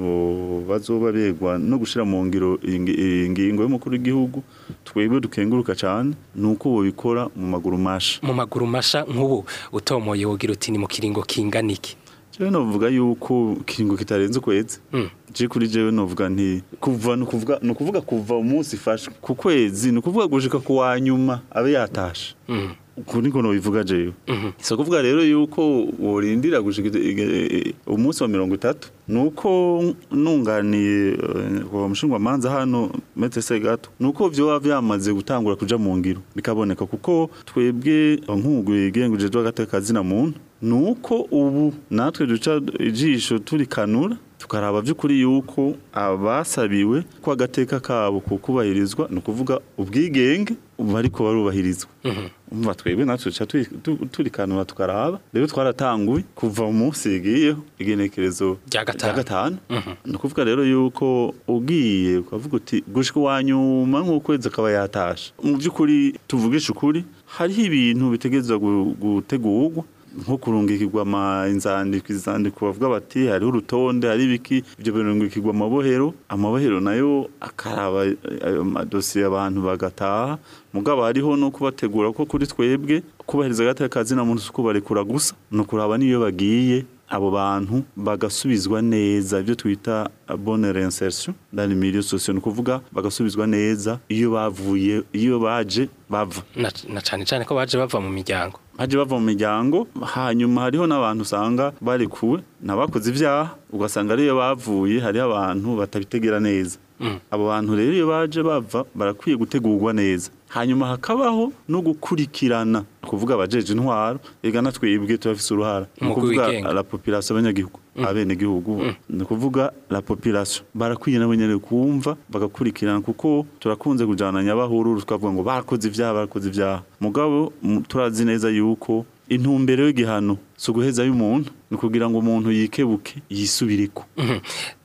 bo bazoba begwa no gushira mu ngiro ingi- ingingo y'umukuru w'igihugu twebwe dukenguruka cane nuko bobikora mu maguru masha mu maguru masha nk'ubu utomoye wogira uti ni mu kiringo kingana iki jewe novuga yuko kiringo kitarenze ukwezi Mm. je kuri jewe novuga nti kuva nukuvuga nukuvuga kuva umunsi ifashwe ku kwezi nukuvuga gushika ku wa nyuma abe yatashe Mm. uku niko nobivuga jewe Mhm. so kuvuga rero yuko worindira gushika ige- umunsi wa mirongo itatu nuko nunganiye eh, kwa mushingwa manza hano mete segato nuko vyoba vyamaze gutangura kuja mu ngiro bikaboneka kuko twebwe nk'umugwi igenguje rw'agateka kazina muntu nuko ubu natwe duca ijisho turikanura tukaraba by'ukuri yuko abasabiwe ko agateka kabo kukubahirizwa ni ukuvuga ubwigenge bariko barubahirizwa umva twebwe natwe duca turi- tu- turikanura tukaraba rero twaratanguye kuva mu munsi yigiyeho igenekerezo Rya gatanu. gatanu ni ukuvuga rero yuko ugiye ukavuga uti gushika wa nyuma nk'ukwezi akaba yatashe mu by'ukuri tuvugisha ukuri hariho ibintu bitegerezwa gu- gutegurwa nko kurungikirwa ama inzandiko izandiko bavuga bati hariho urutonde hari ibiki ibyo birungikirwa amabohero amabohero nayo akaraba eh, ayo madosiye abantu bagataha mugabo hariho no kubategura ko kuri twebwe kubahiriza agateka kazina muntu si kubarekura gusa ni ukuraba n'iyo bagiye abo bantu bagasubizwa neza ibyo twita bonne reinsertion dans le milieu social ni ukuvuga bagasubizwa neza iyo bavuye iyo baje bava na na cane cane ko baje bava mu miryango baje bava mu miryango hanyuma hariho n'abantu usanga barekuwe n'abakoze ibyaha ugasanga ariyo bavuye hariho abantu batabitegera neza Mm. abo bantu rero iyo baje bava barakwiye gutegurwa neza hanyuma hakabaho no gukurikirana ni ukuvuga abajeje intwaro ega na twebwe turafise uruhara ni Umugwi ukuvuga wigenga. la population abanyagihugu abenegihugu ni ukuvuga la population barakwiye nabo nyene kumva bagakurikirana kuko turakunze kujana nyabahururu tukavuga ngo bakoze ibyaha bakoze ibyaha mugabo mu- turazi neza yuko intumbero y'igihano si uguhezayo umuntu ni ukugira ngo umuntu yikebuke yisubireko Mhm.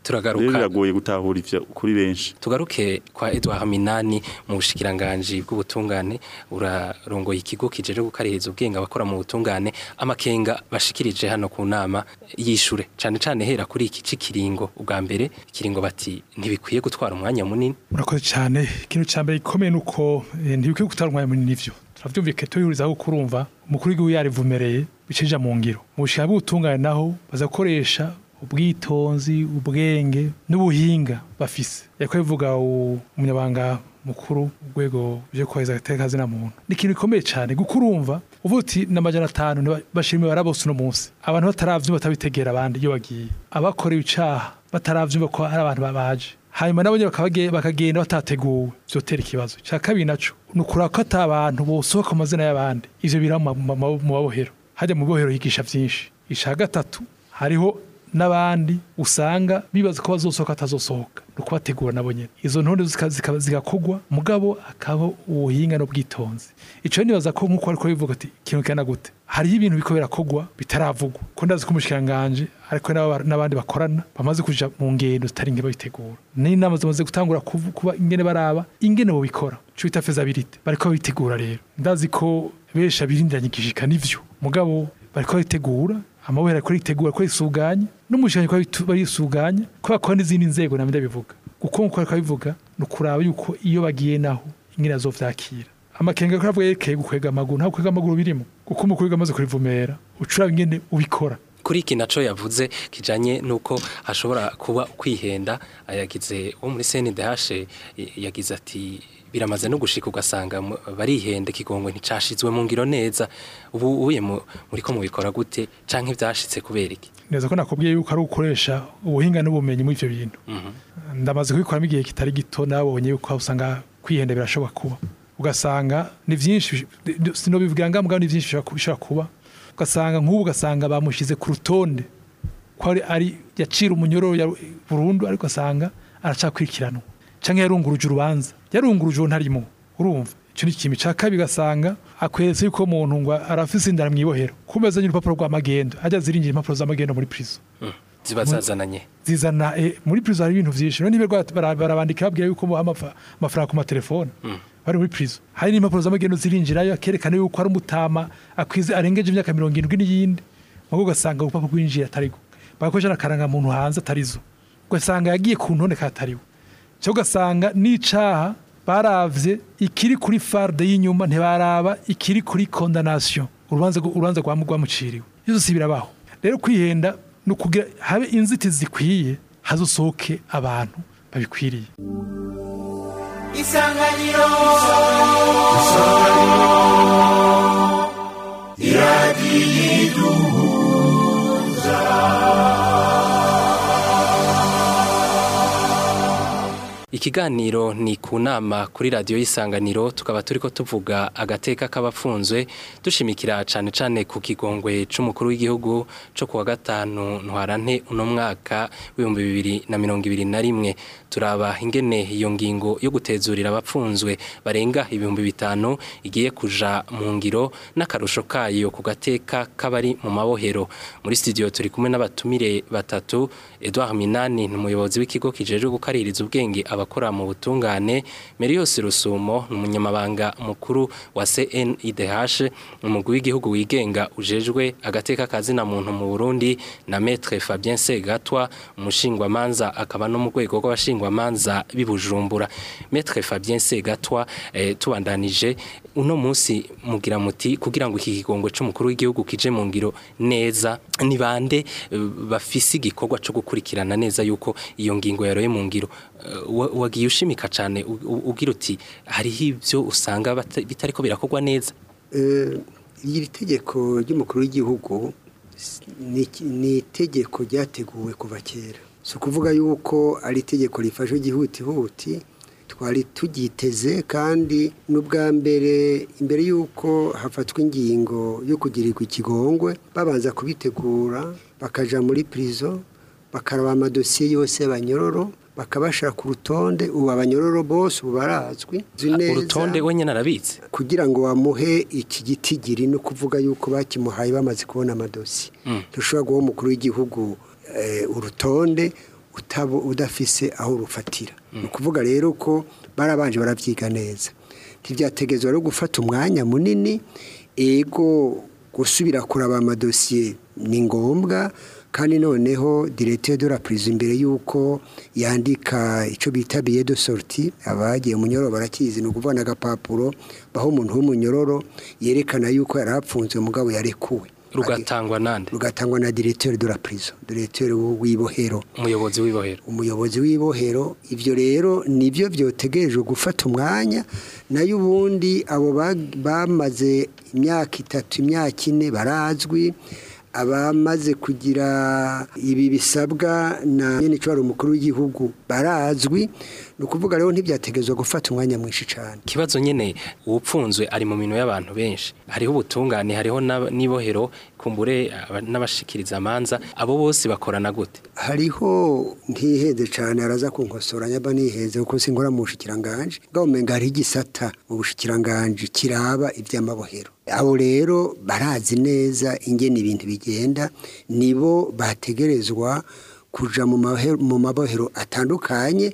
turagaruka rero biragoye gutahura ivyo kuri benshi tugaruke kwa Edouard Minani mu bushikiranganje bw'ubutungane urarongoye ikigo kijeje gukaririza ubwenge abakora mu butungane amakenga bashikirije hano ku nama yishure cane cane hera kuri iki cikiringo ubwa mbere ikiringo bati ntibikwiye gutwara umwanya munini murakoze cyane ikintu cya mbere gikomeye ni uko eh, ntibikwiye gutwara umwanya munini nivyo turavyumvike tuyihurizaho kurumva umukuru w'igihugu yarivumereye bicija mu ngiro mu bushikiranganje bw'ubutungane naho baza gukoresha ubwitonzi ubwenge n'ubuhinga bafise yariko bivuga umunyabanga mukuru urwego ryo kwaheza agateka kazina muntu ni ikintu gikomeye cyane kuko urumva uvuga uti n'amajana atanu ntiba- bashira imibare bose uno munsi abantu bataravyumva batabitegera abandi iyo bagiye abakorewe icaha bataravyumva ko ari abantu babaje hanyuma nabo nyene bakabage- bakagenda batateguwe vyotera ikibazo cya kabiri naco ni ukuraba ko ata abantu bosohoka mu mazina y'abandi ivyo bira mu ma- mu mabohero hajya mu bohero higisha vyinshi ica gatatu hariho n'abandi usanga bibaza ko bazosohoka atazosohoka ni ukubategura nabo nyene izo ntonde zika- zika- zigakogwa mugabo akaba ubuhinga n'ubwitonzi ico nibaza ko nk'uko ariko bivuga ati ikintu kena gute hariho ibintu biko birakogwa bitaravugwa ko ndazi ko umushikiranganje ariko n'aba- n'abandi bakorana bamaze kuja mu ngendo zitari nke babitegura n'inama zimaze gutangura kuvu- kuba ingene baraba ingene bobikora ico bita fezabilite bariko babitegura rero ndazi ko benshi abirindiranye igishika n'ivyo mugabo bariko babitegura amabere ariko aritegura ko risuganya n'umushinga ko bitu- barisuganya ko bakora n'izindi nzego namwe ndabivuga kuko nkuko ariko abivuga ni ukuraba yuko iyo bagiye naho ingene azovyakira amakenga ko avuga yerekeye gukwega amaguru nta gukwega amaguru birimo kuko umukuru w'igihugu amaze kurivumera ucuraba ingene ubikora kuri iki naco yavuze kijanye nuko hashobora kuba kwihenda yagize wo muri CNDH yagize ati biramaze no gushika ugasanga mu- barihenda ikigongwe nticashizwe mu ngiro neza ubu uye mu- muriko mubikora gute canke vyashitse kubera iki neza ko nakubwiye yuko ari ugukoresha ubuhinga n'ubumenyi muri ivyo bintu ndamaze kubikoramo igihe kitari gito nabonye yuko usanga kwihenda birashobora kuba ugasanga ni vyinshi sinobivugira nga mugabo ni vyinshi bishobora ku- bishobora kuba ugasanga nk'ubu ugasanga bamushize ku rutonde ko ari, ari yacira umunyororo ya burundu ariko asanga aracakurikiranwa canke yarunguruje urubanza yarunguruje uwo ntarimo urumva ico ni ikintu ca kabiri ugasanga akweretse yuko umuntu ngo arafise indara mw'ibohero kumeza n'urupapuro rw'amagendo ajya zirinjira impapuro z'amagendo muri prison ziba zazananye zizana eh, muri prison hari ibintu vyinshi none nibe barabandika babwira yuko muha amafa- amafaranga ku matelefone bari muri prison hari n'impapuro z'amagendo zirinjirayo akerekana yuko ari umutama akwize arengeje imyaka mirongo irindwi n'iyindi mubwo ugasanga urupapuro rwinjiye atarigo bagakoresha n'akaranga muntu hanze atarizo ugasanga yagiye ku ntonde katariwe cyo ugasanga n'icaha baravye ikiri kuri farde y'inyuma ntibaraba ikiri kuri condamnation urubanza rwo- urubanza rwa rwamuciriwe izo si birabaho rero kwihenda ni ukugira habe inzitizi zikwiye hazosohoke abantu babikwiriye isanganiro Ikiganiro ni ku nama kuri radiyo y'isanganiro tukaba turiko tuvuga agateka k'abafunzwe dushimikira cane cane ku kigongwe c'umukuru w'igihugu co kuwa gatanu ntwarante uno mwaka w'ibihumbi bibiri na mirongo ibiri na rimwe turaba ingene iyo ngingo yo gutezurira abapfunzwe barenga ibihumbi bitanu igiye kuja mu ngiro n'akarusho kayo ku gateka k'abari mu mabohero muri studio turi kumwe n'abatumire batatu Edouard Minani ni umuyobozi w'ikigo kijejwe gukaririza ubwenge abakora mu butungane Merios Rusumo ni umunyamabanga mukuru wa CNIDH umugwi w'igihugu wigenga ujejwe agateka kazina muntu mu Burundi na Maître Fabien Segatwa umushingwamanza akaba no mu rwego rw'abashingwamanza bibujumbura Maître Fabien Segatwa eh, tubandanije uno munsi mugira muti kugira ngo iki kigongwe c'umukuru w'igihugu kije mu ngiro neza ni bande eh, bafise igikorwa co gukurikirana neza yuko iyo ngingo yaroye mu ngiro Eh, wa- wagiye ushimika cane u- u- ugira uti hariho ivyo usanga bata- bitariko birakorwa neza Eh, iri tegeko ry'umukuru w'igihugu s- ni iki- ni itegeko ryateguwe kuva kera si ukuvuga yuko ari itegeko rifashe igihutihuti twari turyiteze kandi n'ubwa mbere imbere y'uko hafatwa ingingo yo kugirirwa ikigongwe babanza kubitegura bakaja muri prison bakaraba amadosiye yose y'abanyororo bakabashira ku rutonde ubu abanyororo bose ubu barazwi Nzi neza urutonde wenyene arabitse kugira ngo bamuhe iki gitigiri no kuvuga yuko bakimuhaye bamaze kubona amadosi Mm. dushobora guha umukuru w'igihugu eh, urutonde utabo udafise aho urufatira ni ukuvuga rero ko barabanje barabyiga neza ntibyategezwa rero gufata umwanya munini ego gusubira kuraba amadosiye ni ngombwa kandi noneho diregiteri de la purizo imbere y'uko yandika icyo bita biye de sorti abagiye mu nyororo barakizi ni ukuvuga n'agapapuro baho umuntu w'umunyororo yerekana y'uko yari apfunzwe mugabo yarekuwe rugatangwa nande rugatangwa na diregiteri de la purizo diregiteri w'ibohero umuyobozi w'ibohero umuyobozi w'ibohero ibyo rero nibyo byotegerejwe gufata umwanya nayo ubundi abo ba- bamaze imyaka itatu imyaka ine barazwi abamaze kugira ibi bisabwa na nyine icyo umukuru w'igihugu barazwi ni ukuvuga rero ntibyategezwa gufata umwanya mwinshi cyane ikibazo nyine uwupfunzwe ari mu minwe y'abantu benshi hariho ubutungane hariho n'ab- n'ibohero kumbure aba- n'abashikiriza amanza abo bose bakorana gute hariho ntiheze cyane araza kunkosora nyaba niheze kuko sinkora mu bushikiranganje bwa umenga hari igisata mu bushikiranganje kiraba iby'amabohero abo rero barazi neza ingene ibintu bigenda nibo bategerezwa kuja mu mahe- mu mabohero atandukanye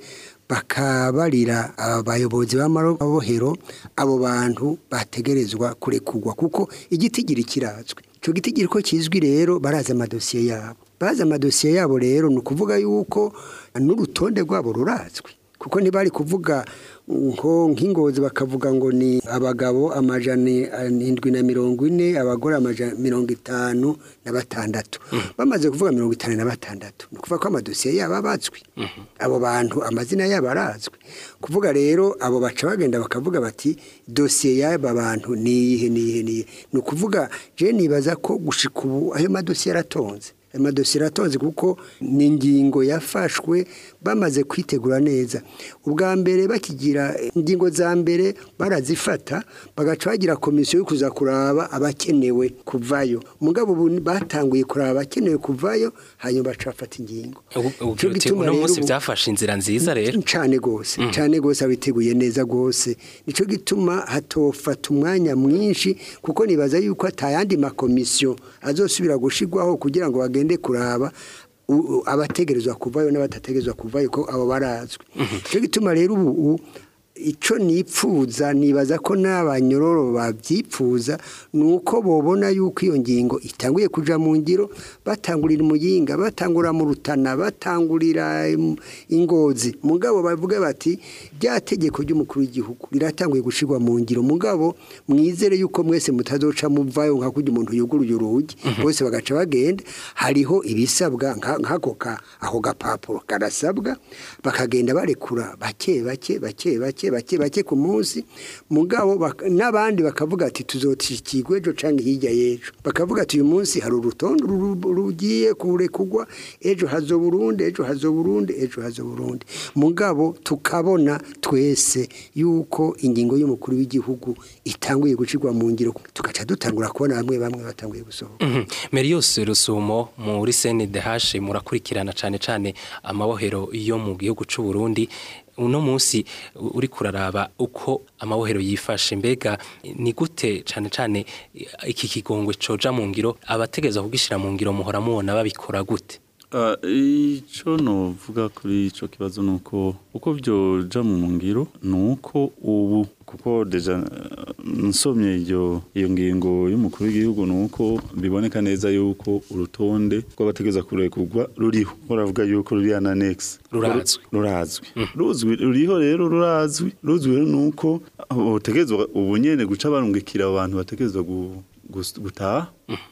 bakabarira abayobozi b'amabohero abo bantu bategerezwa kurekurwa kuko igitigiri kirazwi icyo gitigiri ko kizwi rero barazi amadosiye yabo bazi amadosiye yabo rero ni ukuvuga yuko n'urutonde rwabo rurazwi kuko ntibari kuvuga nko nk'ingozi bakavuga ngo ni abagabo amajana indwi na mirongo ine abagore amajana mirongo itanu na batandatu bamaze kuvuga mirongo itanu na batandatu ni ukuvuga ko amadosiye yabo abazwi abo bantu amazina yabo arazwi kuvuga rero abo baca bagenda bakavuga bati dosiye y'aba bantu ni iyihe ni iyihe ni iyihe ni ukuvuga je nibaza ko gushika ubu ayo madosiye aratonze amadosiye aratonze kuko ni ingingo yafashwe bamaze kwitegura neza ubwa mbere bakigira ingingo za mbere barazifata bagaca bagira komisiyo yo kuza kuraba abakenewe kuvayo mugabo ubu batanguye kuraba abakenewe kuvayo hanyuma baca bafata ingingo Ubu- ubu Ico uti, gituma uno rero munsi ubu- byafashe inzira nziza rero cyane rwose cyane rwose abiteguye neza rwose nicyo gituma hatofata umwanya mwinshi kuko nibaza yuko atayandi makomisiyo azosubira gushigwaho kugira ngo bagende kuraba u- u- abategerezwa kuvayo n'abadategerezwa kuvayo ko abo barazwi nicyo gituma rero ubu u- icyo nipfuza nibaza ko n'abanyororo babyipfuza ni uko bobona yuko iyo ngingo itanguye kuja mu ngiro batangurira umuyinga batangura mu rutana batangurira im- ingozi mugabo bavuga bati rya tegeko ry'umukuru w'igihugu riratanguye gushirwa mu ngiro mugabo mwizere yuko mwese mutazoca muvayo nka kurya umuntu yuguruye urugi bose bagaca bagenda hariho ibisabwa nka- nk'ako ka ako gapapuro karasabwa bakagenda barekura bake bake bake bake bake bake ku munsi mugabo bak- n'abandi bakavuga ati tuzotikigwa ejo canke hirya y'ejo bakavuga ati uyu munsi hari urutonde ru- ru- rugiye kurekugwa ejo hazo Burundi ejo hazo Burundi ejo hazo Burundi mugabo tukabona twese yuko ingingo y'umukuru w'igihugu itanguye gucirwa mu ngiro tugaca dutangura kubona bamwe bamwe batanguye gusohoka Mhm. Merios Rusumo muri CNDH murakurikirana cane cane amabohero yo mu gihugu c'u Burundi uno munsi u- uri kuraraba uko amabohero yifashe mbega ni gute cane cane iki kigongwe coja mu ngiro abategeza kugishira mu ngiro muhora mubona babikora gute Ah, icyo novuga kuri icyo kibazo ni uko uko byoja mu ngiro ni uko ubu kuko deja eh, nsomye iyo iyo ngingo y'umukuru w'igihugu ni uko biboneka neza yuko urutonde rw'abategeza kurekurwa ruriho baravuga yuko ruri annex Rurazwi. rurazwi ruzwi ruriho rero rurazwi ruzwi rero ni uko utegerezwa ubu nyene guca barungikira abantu bategerezwa gu- gus- gutaha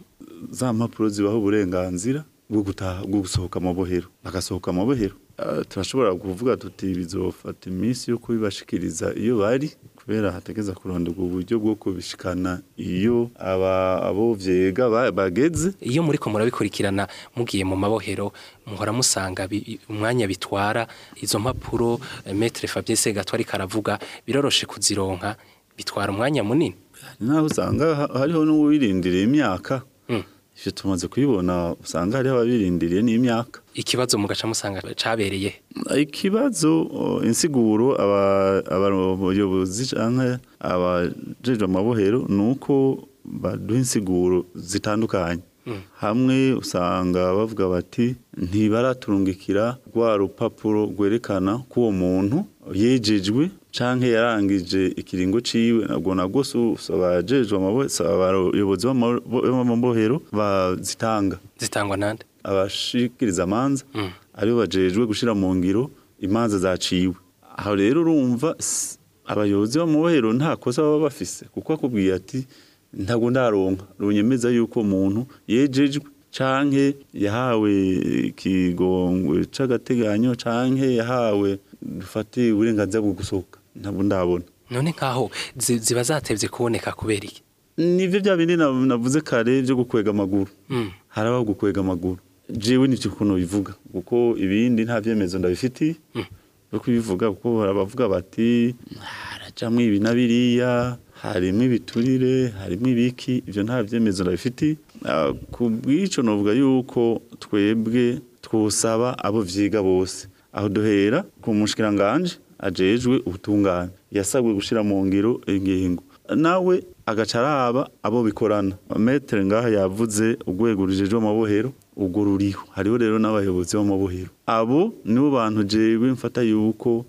za mpapuro zibaho uburenganzira bwo gutaha bwo gusohoka amabohero bagasohoka amabohero Ah, turashobora kuvuga tuti bizofata iminsi yo kubibashikiriza iyo bari kubera hategeza kuronderwa uburyo bwo kubishikana iyo aba abo vyega ba- bageze iyo muriko murabikurikirana mugiye mu mabohero muhora musanga bi- umwanya bitwara izo mpapuro eh, Maître Fabien Segatwari karavuga biroroshe kuzironka bitwara umwanya munini naho usanga ha- hariho n'uwirindiriye imyaka Mm. ivyo tumaze kubibona usanga hariho ababirindiriye n'imyaka ikibazo mugaca musanga cabereye ikibazo o, insiguro aba- abayobozi canke abajejwe amabohero ni uko baduha insiguro zitandukanye hamwe usanga bavuga bati ntibaraturungikira rwa rupapuro rwerekana ko uwo muntu yejejwe canke yarangije ikiringo ciwe nabwo nabwo abajejwe abayobozi b'amabohero bazitanga zitangwa nande abashikiriza amanza aribo bajejwe gushira mu ngiro imanza zaciwe aho rero urumva s- abayobozi b'amabohero nta kosa baba bafise kuko akubwiye ati ntabwo ndaronka runyemeza yuko umuntu yejejwe canke yahawe ikigongwe c'agateganyo canke yahawe dufate uburenganzira bwo gusohoka ntabwo ndabona none nkaho zi- ziba zatevye kuboneka kubera iki nivyo bya bindi na- navuze kare byo gukwega amaguru Mm. harabaho gukwega amaguru jewe nivyo ukuntu bivuga kuko ibindi nta vyemezo ndabifitiye byo kubivuga kuko barabavuga bati harajamwo ibi na biriya harimwo ibiturire harimwo ibiki ivyo nta vyemezo ndabifitiye Ah, ku bw'ico novuga yuko twebwe twosaba abo vyiga bose aho duhera ku mushikiranganje ajejwe ubutungane yasabwe gushira mu ngiro ingingo nawe agaca araba abo bikorana metere ngaha yavuze urwego rujejwe amabohero ubwo ruriho hariho rero n'abayobozi b'amabohero abo nibo bantu jewe mfata yuko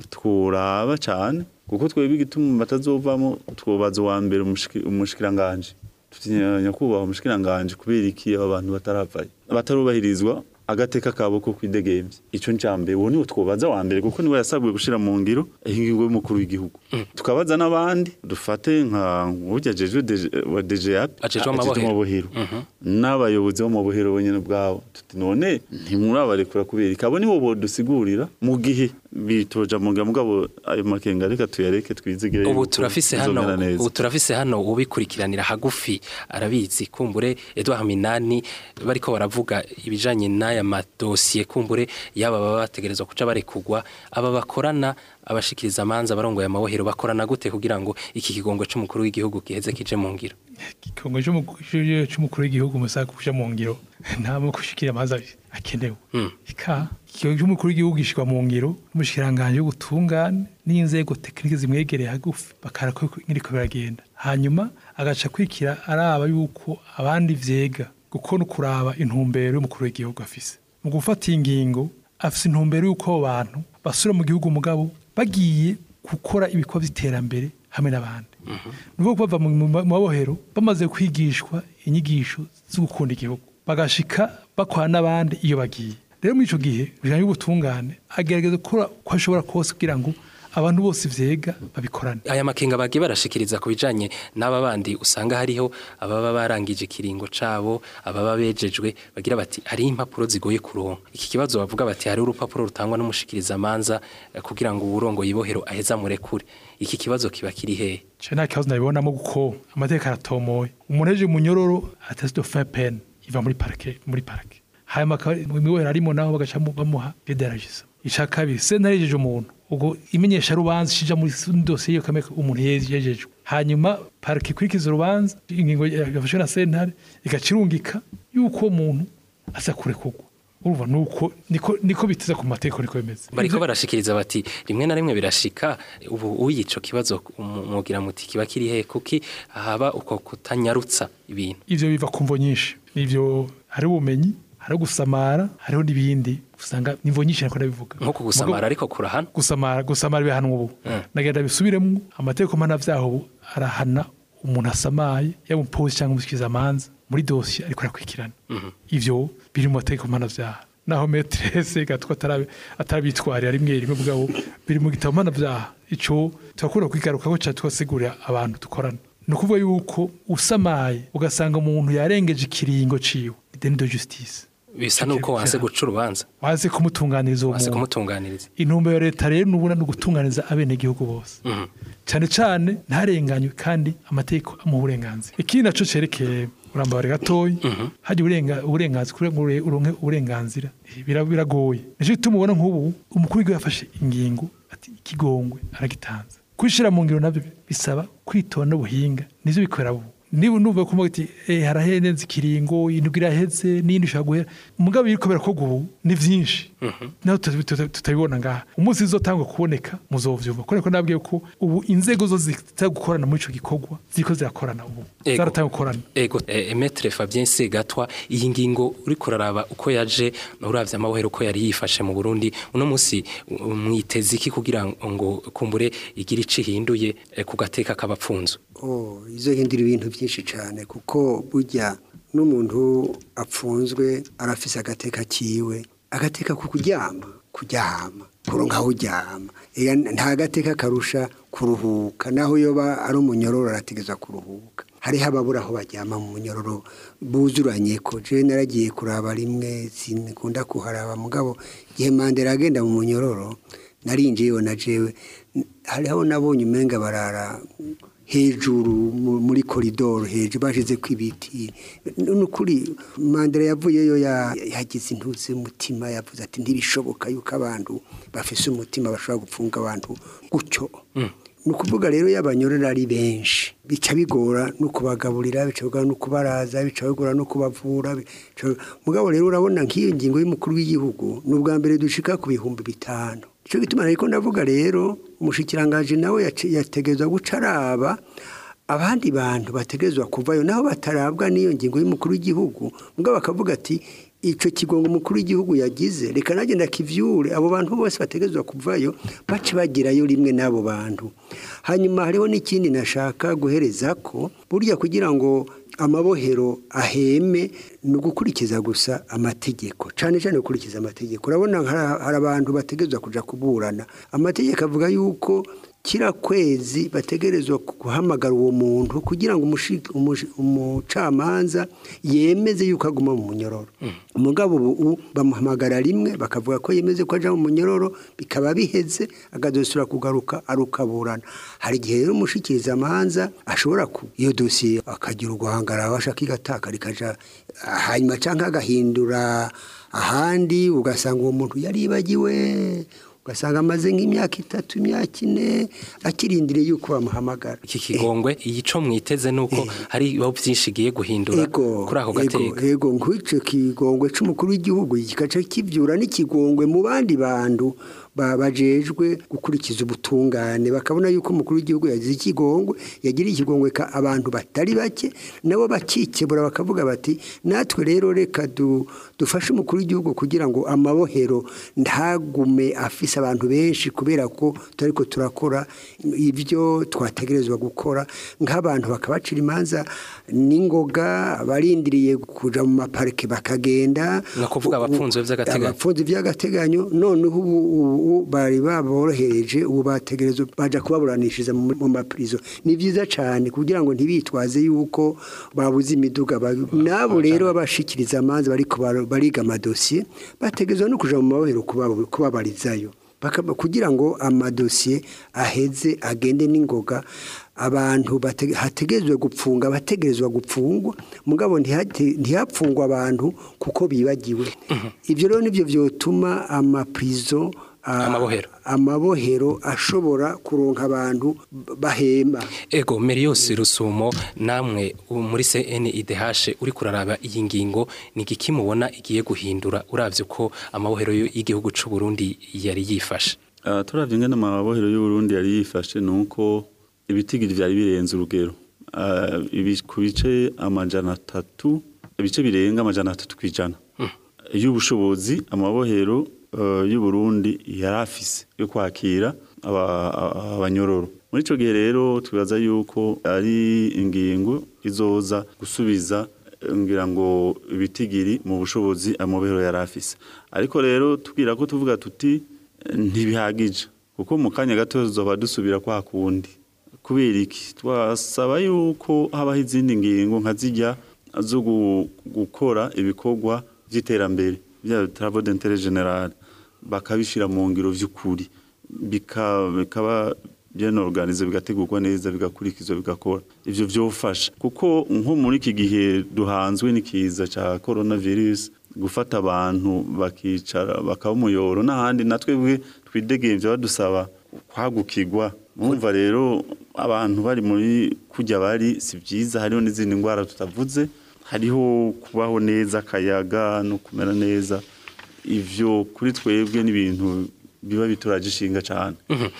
tworaba cane kuko twebwe igituma batazovamo twobaza uwa mbere umushiki- umushikiranganje tutinya nyakubahwa umushikiranganje kubera iki aba bantu bataravayo batarubahirizwa agateka kabo ko kwidegemvya ico ncambe uwo niwe twobaza wa mbere kuko niwe yasabwe gushira mu ngiro ingingo y'umukuru w'igihugu tukabaza n'abandi dufate nka urya jejwe DG wa DGAP Ajejwe ajejwe amabohero. amabohero n'abayobozi b'amabohero bonyene bwabo tuti none ntimurabarekura kubera iki abo nibo bodusigurira mu gihe bitoja mu mugabo ayo makenga reka tuyareke twizigire ubu yuko turafise hano bizomera neza. ubu turafise hano ubikurikiranira hagufi arabizi kumbure Edouard Minani bariko baravuga ibijanye n'aya madosiye kumbure yaba baba bategerezwa kuca barekugwa aba bakorana abashikiriza amanza barongoye amabohero bakorana gute kugira ngo iki kigongo c'umukuru w'igihugu giheze kije mu ngiro igikongo cy'umukuru w'igihugu musaga kuja mu ngiro nta mo gushikira amazi akenewe Mm. ika ikigongo cy'umukuru w'igihugu gishikwa mu ngiro n'umushikiranganje w'ubutungane n'inzego tekinike zimwegereye hagufi bakarako nk'iriko biragenda hanyuma agaca kwikira araba yuko abandi vyega kuko no kuraba intumbero y'umukuru w'igihugu afise mu gufata iyi ngingo afise intumbero y'uko abo bantu basubira mu gihugu mugabo bagiye gukora ibikorwa by'iterambere hamwe n'abandi ni ukuvuga ko bava mu mu mabohero bamaze kwigishwa inyigisho zo gukunda igihugu bagashika bakora n'abandi iyo bagiye rero muri icyo gihe bijyanye n'ubutungane agerageza gukora uko ashobora kose kugira ngo abantu bose vyega babikorane aya makenga bagiye barashikiriza ku bijanye n'aba bandi usanga hariho ababa barangije ikiringo cabo ababa bejejwe bagira bati hariho impapuro zigoye kuronka iki kibazo bavuga bati hariho urupapuro rutangwa n'umushikiriza amanza eh, kugira ngo uburongo yibohero aheza murekure iki kibazo kiba kiri hehe cyo nta kibazo nabibonamo kuko amategeko aratomoye umuntu aje mu nyororo atasi de fin peine iva muri parike muri parike hanyuma akaba mu mibohero arimo naho bagaca mu- bamuha pederagiza ica kabiri sentare yejeje umuntu ubwo imenyesha rubanza ishija muri dosiye yo kameka umuntu yejejwe hanyuma parike ikurikiza urubanza ingingo yafashwe na sentare igaca irungika yuko uwo muntu aza kurekurwa urumva nuko niko niko biteza ku mategeko niko bimeze bariko barashikiriza bati rimwe na rimwe birashika ubu uyico kibazo mugira muti kiba kiri hehe kuki haba uko kutanyarutsa ibintu ivyo biva ku mvo nyinshi nivyo hari ubumenyi hari gusamara hariho n'ibindi usanga nimvo nyinshi nako ndabivuga nko kugusamara ariko kurahana gusamara gusamara bihanwa ubu nagenda bisubiremo amategeko mana vyaho ubu arahana umuntu asamaye yaba umupolisi cyangwa umusikiza amanza muri dosiye ariko arakurikirana ivyo biri mu mategeko mana vyaha naho metrese gatwa atarabi- atarabitwarira rimwe rimwe bwabo biri mu gitabo mana vyaha ico turakunda kwigarukako ca tugasigurira abantu dukorana ni ukuvuga yuko usamaye ugasanga umuntu yarengeje ikiringo ciwe ideni de justice bisa nuko wanse guca urubanza waze kumutunganiriza uwo wanse muntu kumutunganiriza intumbero ya leta rero nubona ni ugutunganiza abenegihugu bose Mhm. cyane cyane ntarenganywe kandi amategeko amuha uburenganzira ikindi naco cerekeye urambabare gatoyi hajya uburenga- uburenganzira kugira ngo ure- uronke uburenganzira bira- biragoye nicyo gituma ubona nk'ubu umukuru w'igihugu yafashe ingingo ati ikigongwe aragitanze kwishira mu ngiro nabyo bisaba kwitonda n'ubuhinga nivyo bikorera ubu niba numva ko ati eh harahenze ikiringo indwi iraheze n'indi ishaka guhera mugabo biriko birakorwa ubu ni vyinshi naho tuta- tuta- tutabibona ngaha umunsi zizotangwa kuboneka muzovyumva kubera ko nabwiye ko ubu inzego zo zita gukorana muri ico gikorwa ziriko zirakorana ubu Ego. zaratanga gukorana Ego, eh, Emetre Fabien Segatwa iyi ngingo uri kuraraba uko yaje uravye amabohero uko yari yifashe mu Burundi uno musi uh, mwiteze iki kugira ngo kumbure igira ici hinduye eh, ku gateka k'abapfunzo Oh, izo hindura ibintu byinshi cyane kuko burya n'umuntu apfunzwe arafise agateka kiwe agateka ku kuryama kuryama kuronka aho uryama Ega nta gateka karusha kuruhuka naho yoba ari umunyororo arategeza kuruhuka hariho ababura aho baryama mu munyororo buzuranye ko je naragiye kuraba rimwe sinkunda kuharaba mugabo igihe mandela agenda mu munyororo narinjiyeyo na jewe hariho nabonye umenga barara hejuru mu- muri koridoro hejuru bashize ko ibiti nukuri mandela yavuyeyo ya- yagize intuzi y'umutima yavuze ati ntibishoboka yuko abantu bafise umutima bashobora gupfunga abantu gutyo ni ukuvuga rero iyo abanyorera ari benshi bica bigora no kubagaburira bica bigora no kubaraza bica bigora no kubavura bica- mugabo rero urabona nk'iyo ngingo y'umukuru w'igihugu ni ubwa mbere dushika ku bihumbi bitanu icyo gituma ariko ndavuga rero umushikirangaje nawe yace- yategerezwa guca araba abandi bantu bategerezwa kuvayo naho batarabwa n'iyo ngingo y'umukuru w'igihugu mugabo bakavuga ati icyo kigongo umukuru w'igihugu yagize reka nanjye ndakivyure abo bantu bose bategerezwa kuvayo bace bagirayo rimwe n'abo bantu hanyuma hariho n'ikindi nashaka guhereza ko burya kugira ngo amabohero aheme ni ugukurikiza gusa amategeko cyane cyane gukurikiza amategeko urabona hari- hari abantu bategerezwa kuja kuburana amategeko avuga yuko kira kwezi bategerezwa guhamagara uwo muntu kugira ngo umushi- umushi- umucamanza yemeze yuko aguma mu munyororo umugabo ubu bamuhamagara rimwe bakavuga ko yemeze ko aja mu munyororo bikaba biheze akazosubira kugaruka arukaburana hari igihe rero umushikiriza amanza ashobora ku iyo dosiye akagira uguhangara abashaka igataka rikaja hanyuma cyangwa agahindura ahandi ugasanga uwo muntu yaribagiwe ugasanga amaze nk'imyaka itatu imyaka ine akirindiriye yuko bamuhamagara iki kigongwe iyico mwiteze nuko hari ibibaho byinshi igiye guhindura ego kuri ako ego, gateka ego nk'icyo kigongwe c'umukuru w'igihugu gikaca kivyura n'ikigongwe mu bandi bantu ba- bajejwe gukurikiza ubutungane bakabona yuko umukuru w'igihugu yagize ikigongwe yagiriye ikigongwe ka abantu batari bake nabo bakikebura bakavuga bati natwe rero reka du, dufashe umukuru w'igihugu kugira ngo amabohero ntagume afise abantu benshi kubera ko turiko turakora ibyo twategerezwa gukora nk'abantu bakabacira imanza n'ingoga barindiriye kuja mu maparike bakagenda Ni ukuvuga abapfunzwe vy'agateganyo. abapfunzwe by'agateganyo noneho ubu ubu bari baborohereje ubu bategerezwa baja kubaburanishiriza mu mu mapirizo ni byiza cyane kugira ngo ntibitwaze yuko babuze imiduga ba- nabo rero babashikiriza amanza bariko bar- bariga amadosiye bategerezwa no kuja mu mabohero kubabo- kubabarizayo Bakaba- kugira ngo amadosiye aheze agende n'ingoga abantu bate- hategerezwa gupfunga abategerezwa gupfungwa mugabo ntihate- ntihapfungwa abantu kuko bibagiwe ibyo rero nibyo byotuma amaprizo a- Amabohero. amabohero ashobora kuronka abantu b- bahema ego Merios Rusumo namwe u- muri CNIDH uri kuraraba iyi ngingo ni igiki mubona igiye guhindura uravye ko amabohero y- y'igihugu c'u Burundi yari yifashe Uh, turavye ingene amabohero y'Uburundi yari yifashe nuko ibitigiri vyari birenze urugero uh, ibi, ku bice amajana atatu ibice birenga amajana atatu kwijana y'ubushobozi amabohero uh, y'Uburundi yari afise yo kwakira aba- aba- abanyororo muri ico gihe rero twibaza yuko ari ingingo izoza gusubiza eh, ngira ngo ibitigiri mu bushobozi amabohero yari afise ariko rero tubwira ko tuvuga tuti ntibihagije kuko mu kanya gato tuzoba dusubira kwa kundi kubera iki twasaba yuko habaho izindi ngingo nka zijya zo gu- gukora ibikorwa by'iterambere bya travaux d'intérêt général bakabishira mu ngiro vy'ukuri bika- bikaba bien organisé bigategurwa neza bigakurikizwa bigakora ivyo vyofasha kuko nko muri iki gihe duhanzwe n'ikiza ca coronavirus gufata abantu bakicara bakaba umuyoro n'ahandi natwe bwe twidegembye badusaba kwagukirwa mwumva rero abantu bari muri kujya bari si byiza hariho n'izindi ndwara tutavuze hariho kubaho neza akayaga no kumera neza ivyo kuri twebwe n'ibintu biba bituraje ishinga cyane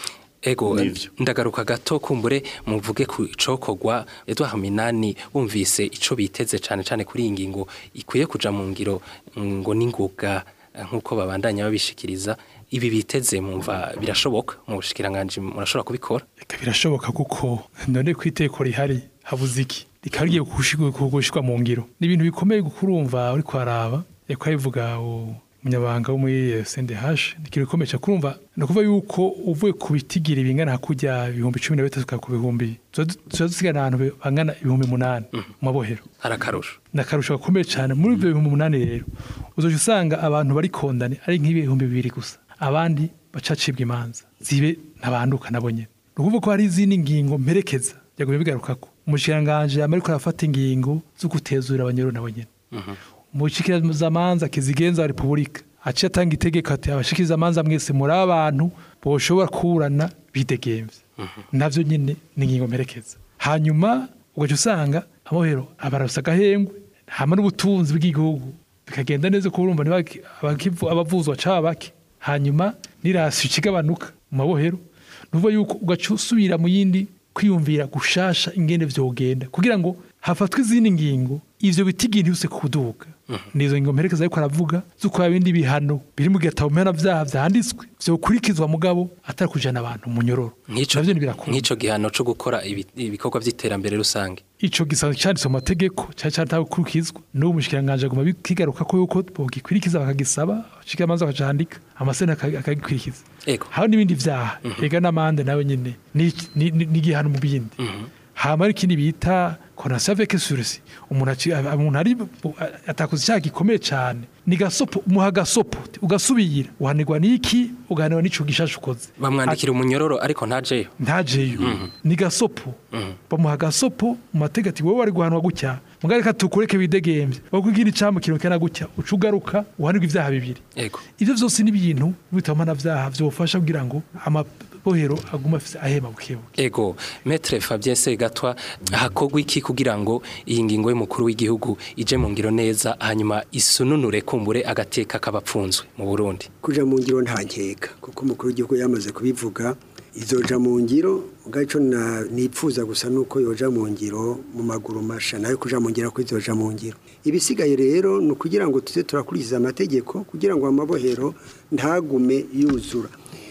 Ego Nivyo. ndagaruka gato kumbure muvuge ku cokogwa Edouard Minani wumvise ico biteze cane cane kuri iyi ngingo ikwiye kuja mu ngiro ngo ningoga nkuko babandanya babishikiriza ibi biteze mumva birashoboka mu bushikiranganje murashobora kubikora Eka birashoboka kuko none ku iteko rihari habuze iki rikaba rigiye kugushirwa mu ngiro ni ibintu bikomeye kurumva uri kwaraba reka bivuga umunyabanga wo muri CNDH ni ikintu gikomeye cyane kurumva ni ukuvuga yuko uvuye ku bitigira bingana hakujya ibihumbi cumi na bitatu tukaba ku bihumbi tuba dusigana ahantu bangana ibihumbi munani mu mabohero hari akarusho ni akarusho gakomeye cyane muri ibyo bihumbi umunani rero uzoja usanga abantu bari kondane ari nk'ibihumbi bibiri gusa abandi bacacibwa imanza zibe ntabanduka nabo nyene ni ukuvuga ko hari izindi ngingo mperekeza byagumye bigarukako umushikiranganji yama ariko arafata ingingo zo gutezura abanyoro nabo nyene umushikirizamanza kizigenza wa repubulika aciye atanga itegeko ati abashikirizamanza mwese muri abantu boshobora kuburana bidegemvye navyo nyene ni ingingo mperekeza hanyuma ugaca usanga amohero abarasa agahengwe hama n'ubutunzi bw'igihugu bikagenda neza ko urumva ntibaki- abakivu- abavuzwa caba bake hanyuma n'irasi ikigabanuka mu mabohero nuvuga yuko ugaca usubira mu yindi kwiyumvira gushasha ingene vyogenda kugira ngo hafatwe izindi ngingo ivyo bitigi ntibise kuduga nizo ngingo mperekeza ariko aravuga zuko ibindi bihano biri mu gatabo mpanavyaha vyanditswe vyokurikizwa mugabo atari kujana abantu mu nyororo nk'ico navyo ntibirakunda nk'ico gihano co gukora ibi- ibikorwa vy'iterambere rusange ico gisanzwe cyanditse mu mategeko cyari cyatakurikizwa n'ubu mushikiranganje aguma kigaruka ko yuko bogikwirikiza bakagisaba abashikiramanza bakacandika amasena aka- akagikurikiza ego haba n'ibindi vyaha ega n'amande nawe nyene ni- ni ni- ni igihano mu bindi hama ari ikindi bita konasiyo avec surisi umuntu aci- umuntu ari atakoze icyaha gikomeye cyane ni gasopo umuha gasopo ugasubira uhanirwa n'iki ugahanirwa n'ico gishasha ukoze bamwandikira umunyororo ariko ntajeyo ntajeyo ni gasopo bamuha gasopo mu mategeko ati wowe wari guhanwa gutya mugari reka tukureke widegemvye bakubwira icambo kintu kena gutya uca ugaruka uhanirwa ivyaha bibiri ego ivyo vyose ni ibintu bitama vyaha vyofasha kugira ngo amabohero aguma afise ahema bukebuke Ego, Maître Fabien Segatwa hakogwa iki kugira ngo iyi ngingo y'umukuru w'igihugu ije mu ngiro neza hanyuma isununure kumbure agateka kabapfunzwe mu Burundi. kuja mu ngiro nta nkeka kuko umukuru w'igihugu yamaze kubivuga izoja mu ngiro ubwaco na nipfuza gusa nuko yoja mu ngiro mu maguru masha nayo kuja mu ngiro ko izoja mu ngiro ibisigaye rero ni ukugira ngo tuze turakurikiza amategeko kugira ngo amabohero ntagume yuzura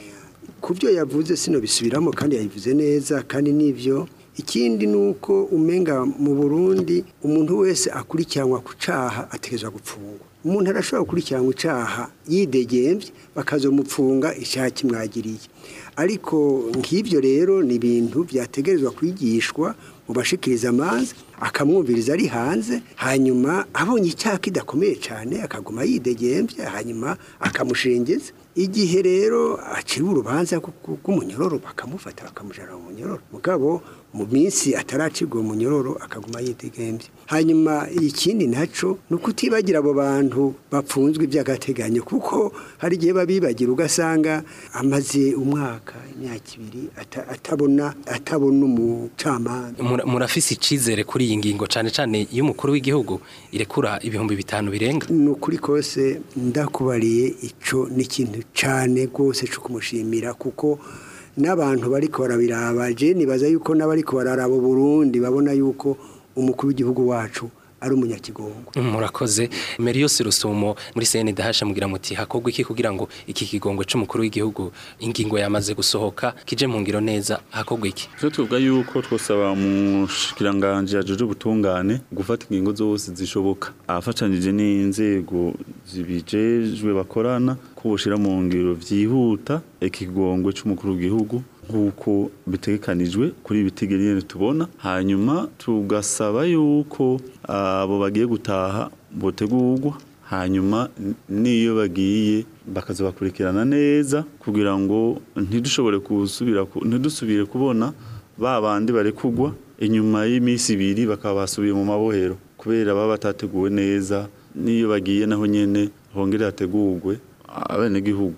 ku byo yavuze sino bisubiramo kandi yabivuze neza kandi nivyo ikindi ni uko umenga mu burundi umuntu wese akurikiranwa ku caha ategerezwa gupfungwa umuntu arashobora gukurikiranwa icaha yidegembye bakazomupfunga icyaha kimwagiriye ariko nk'ibyo rero ni ibintu byategerezwa kwigishwa mu bashikiriza amazi akamwumviriza ari hanze hanyuma abonye icyaha kidakomeye cyane akaguma yidegembye hanyuma akamushengeza igihe rero aciriwe urubanza rw'u- rw'umunyororo bakamufata bakamujana mu munyororo mugabo mu minsi ataracibwa uwo munyororo akaguma yidegembye hanyuma ikindi naco ni ukutibagira abo bantu bapfunzwe iby'agateganyo kuko hari igihe babibagira ugasanga amaze umwaka imyaka ibiri ata- atabona atabona umucamanza Mura- Murafise icizere kuri iyi ngingo cane cane y'umukuru w'igihugu irekura ibihumbi bitanu birenga. ni ukuri kose ndakubariye ico ni ikintu cane rwose co kumushimira kuko n'abantu bariko barabiraba je nibaza yuko n'abariko bararaba Burundi babona yuko umukuru w'igihugu wacu ari umunyakigongo Murakoze Merios Rusumo muri CNDH mugira muti hakogwa iki kugira ngo iki kigongwe c'umukuru w'igihugu ingingo yamaze gusohoka kije mu ngiro neza hakogwa iki. Twe tuvuga yuko twosaba umushikiranganje yajeje ubutungane gufata ingingo zose zishoboka afatanije n'inzego zibijejwe bakorana ko boshira mu ngiro vyihuta ikigongwe c'umukuru w'igihugu nk'uko bitegekanijwe kuri ibitigiri nyene tubona hanyuma tugasaba yuko abo bagiye gutaha botegurwa hanyuma n- n'iyo bagiye bakazabakurikirana neza kugira ngo ntidushobore gusubira ku- ntidusubire kubona ba bandi barekugwa inyuma y'iminsi ibiri bakaba basubiye mu mabohero kubera baba batateguwe neza n'iyo bagiye naho nyene hongere hategurwe abenegihugu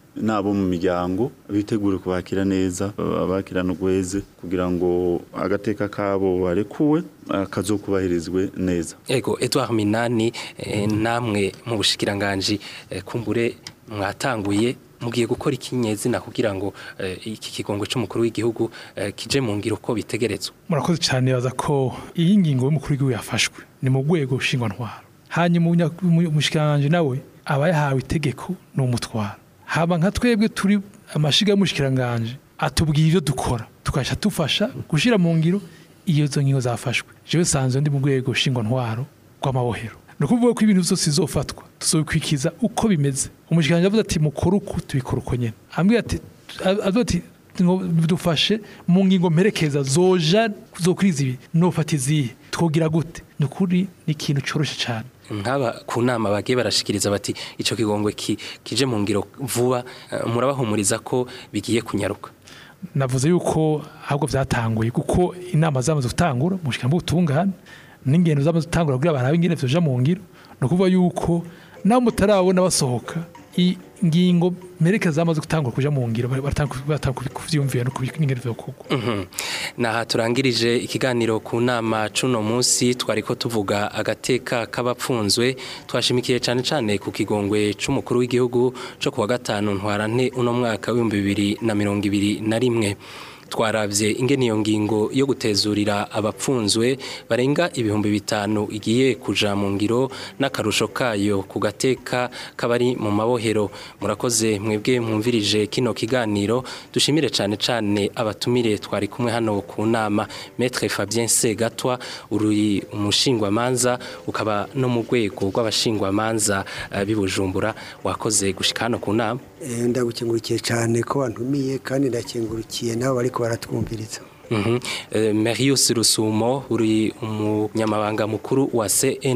nabo mu miryango bitegure kubakira neza abakirana ugweze kugira ngo agateka kabo barekuwe kazokubahirizwe neza ego Edouard Minani eh, namwe mu bushikiranganje eh, kumbure mwatanguye mugiye gukora ikinyezina kugira ngo eh, iki kigongo cy'umukuru w'igihugu eh, kije mu ngiro ko bitegerezwa murakoze cyane baza ko iyi ngingo y'umukuru w'igihugu yafashwe ni mu rwego nshingwantwaro hanyuma umushikiranganje nawe aba yahawe itegeko ni umutwaro haba nka twebwe turi amashiga y'umushikiranganje atubwira ibyo dukora tukajya dufasha gushyira mu ngiro iyo izo ngingo zafashwe jewe sanzwe ndi mu rwego nshingwantwaro rw'amabohero ni ukuvuga ko ibintu byose bizofatwa tuzobikwikiza uko bimeze umushikiranganje avuze ati mukore uku tubikora uko nyene ambwira ati avuga ati ngo dufashe mu ngingo mperekeza zoja zokuriza ibi nofata izihe twogira gute ni ukuri ni ikintu coroshe cyane nk'aba ku nama bagiye barashikiriza bati icyo kigongwe ki, kije mu ngiro vuba eh, murabahumuriza ko bigiye kunyaruka navuze yuko ahubwo byatanguye kuko inama zamaze gutangura mu bushikiranganje bw'ubutungane n'ingendo zamaze gutangura kugira barabe ingene vyoja mu ngiro ni ukuvuga yuko naho mutarabona basohoka ingingo mperekeza zamaze gutangura kuja mu ngiro baratanga kuvyumvira no kubingene vyokorwa Mhm. naha turangirije ikiganiro ku nama cuno munsi twariko tuvuga agateka k'abapfunzwe twashimikiye cyane cyane ku kigongwe c'umukuru w'igihugu co kuwa gatanu ntwarante uno mwaka w'ibihumbi bibiri na mirongo ibiri na rimwe twarabye ingene iyo ngingo yo gutezurira abapfunzwe barenga ibihumbi bitanu igiye kuja mu ngiro n'akarusho kayo ku gateka k'abari mu mabohero murakoze mwebwe mwumvirije kino kiganiro dushimire cyane cyane abatumire twari kumwe hano ku nama Maître Fabien Segatwa uri umushingwamanza ukaba no mu rwego rw'abashingwamanza uh, bibujumbura wakoze gushika hano ku nama Eh, ndagukengurukiye cyane ko wantumiye kandi ndakengurukiye nabo bariko baratwumviriza Mhm. Eh, Marius Rusumo uri umunyamabanga mukuru wa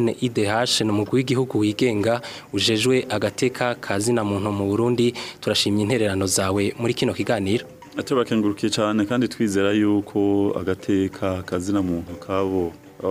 CNIDH ni umugwi w'igihugu wigenga ujejwe agateka kazina muntu mu Burundi turashimye intererano zawe muri kino kiganiro turabakengurukiye cyane kandi twizera yuko agateka kazina muntu kabo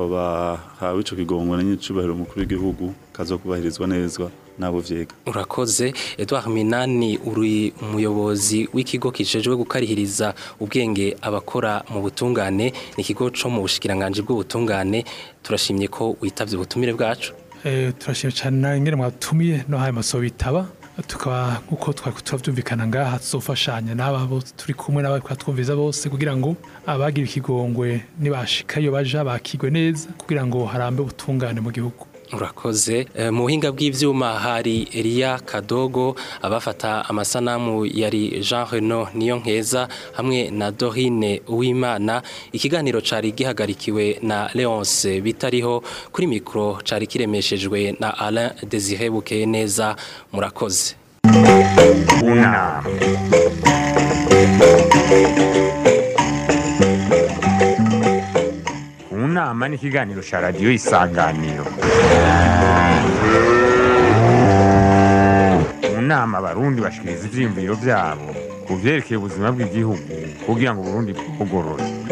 bahawe ico kigongo na nyicubahiro umukuru w'igihugu kazokubahirizwa neza nabo vyega urakoze Edouard Minani uri umuyobozi w'ikigo kijejwe gukarihiriza ubwenge abakora mu butungane ni ikigo co mu bushikiranganje bw'ubutungane turashimye ko witavye ubutumire bwacu Eh, turashimye cyane na ingene mwatumiye no haye maso bitaba tukaba nkuko twari turavyumvikana ngaha tuzofashanya n'aba bose turi kumwe n'abari twumviza bose kugira ngo abagira ikigongwe nibashika iyo baja bakigwe neza kugira ngo harambe ubutungane mu gihugu urakoze Eh, mu buhinga bw'ivyuma hari Elia Kadogo abafata amasanamu yari Jean Reno niyo nkeza hamwe na Dorine Uwimana ikiganiro cari gihagarikiwe na Leonce bitariho kuri mikro cari kiremeshejwe na Alain Désiré Bukeye neza murakoze unama unama ni ikiganiro cya radiyo isanganiro mu nama abarundi bashikiriza ivyiyumviro vyabo ku vyerekeye ubuzima bw'igihugu kugira ngo uburundi bugorore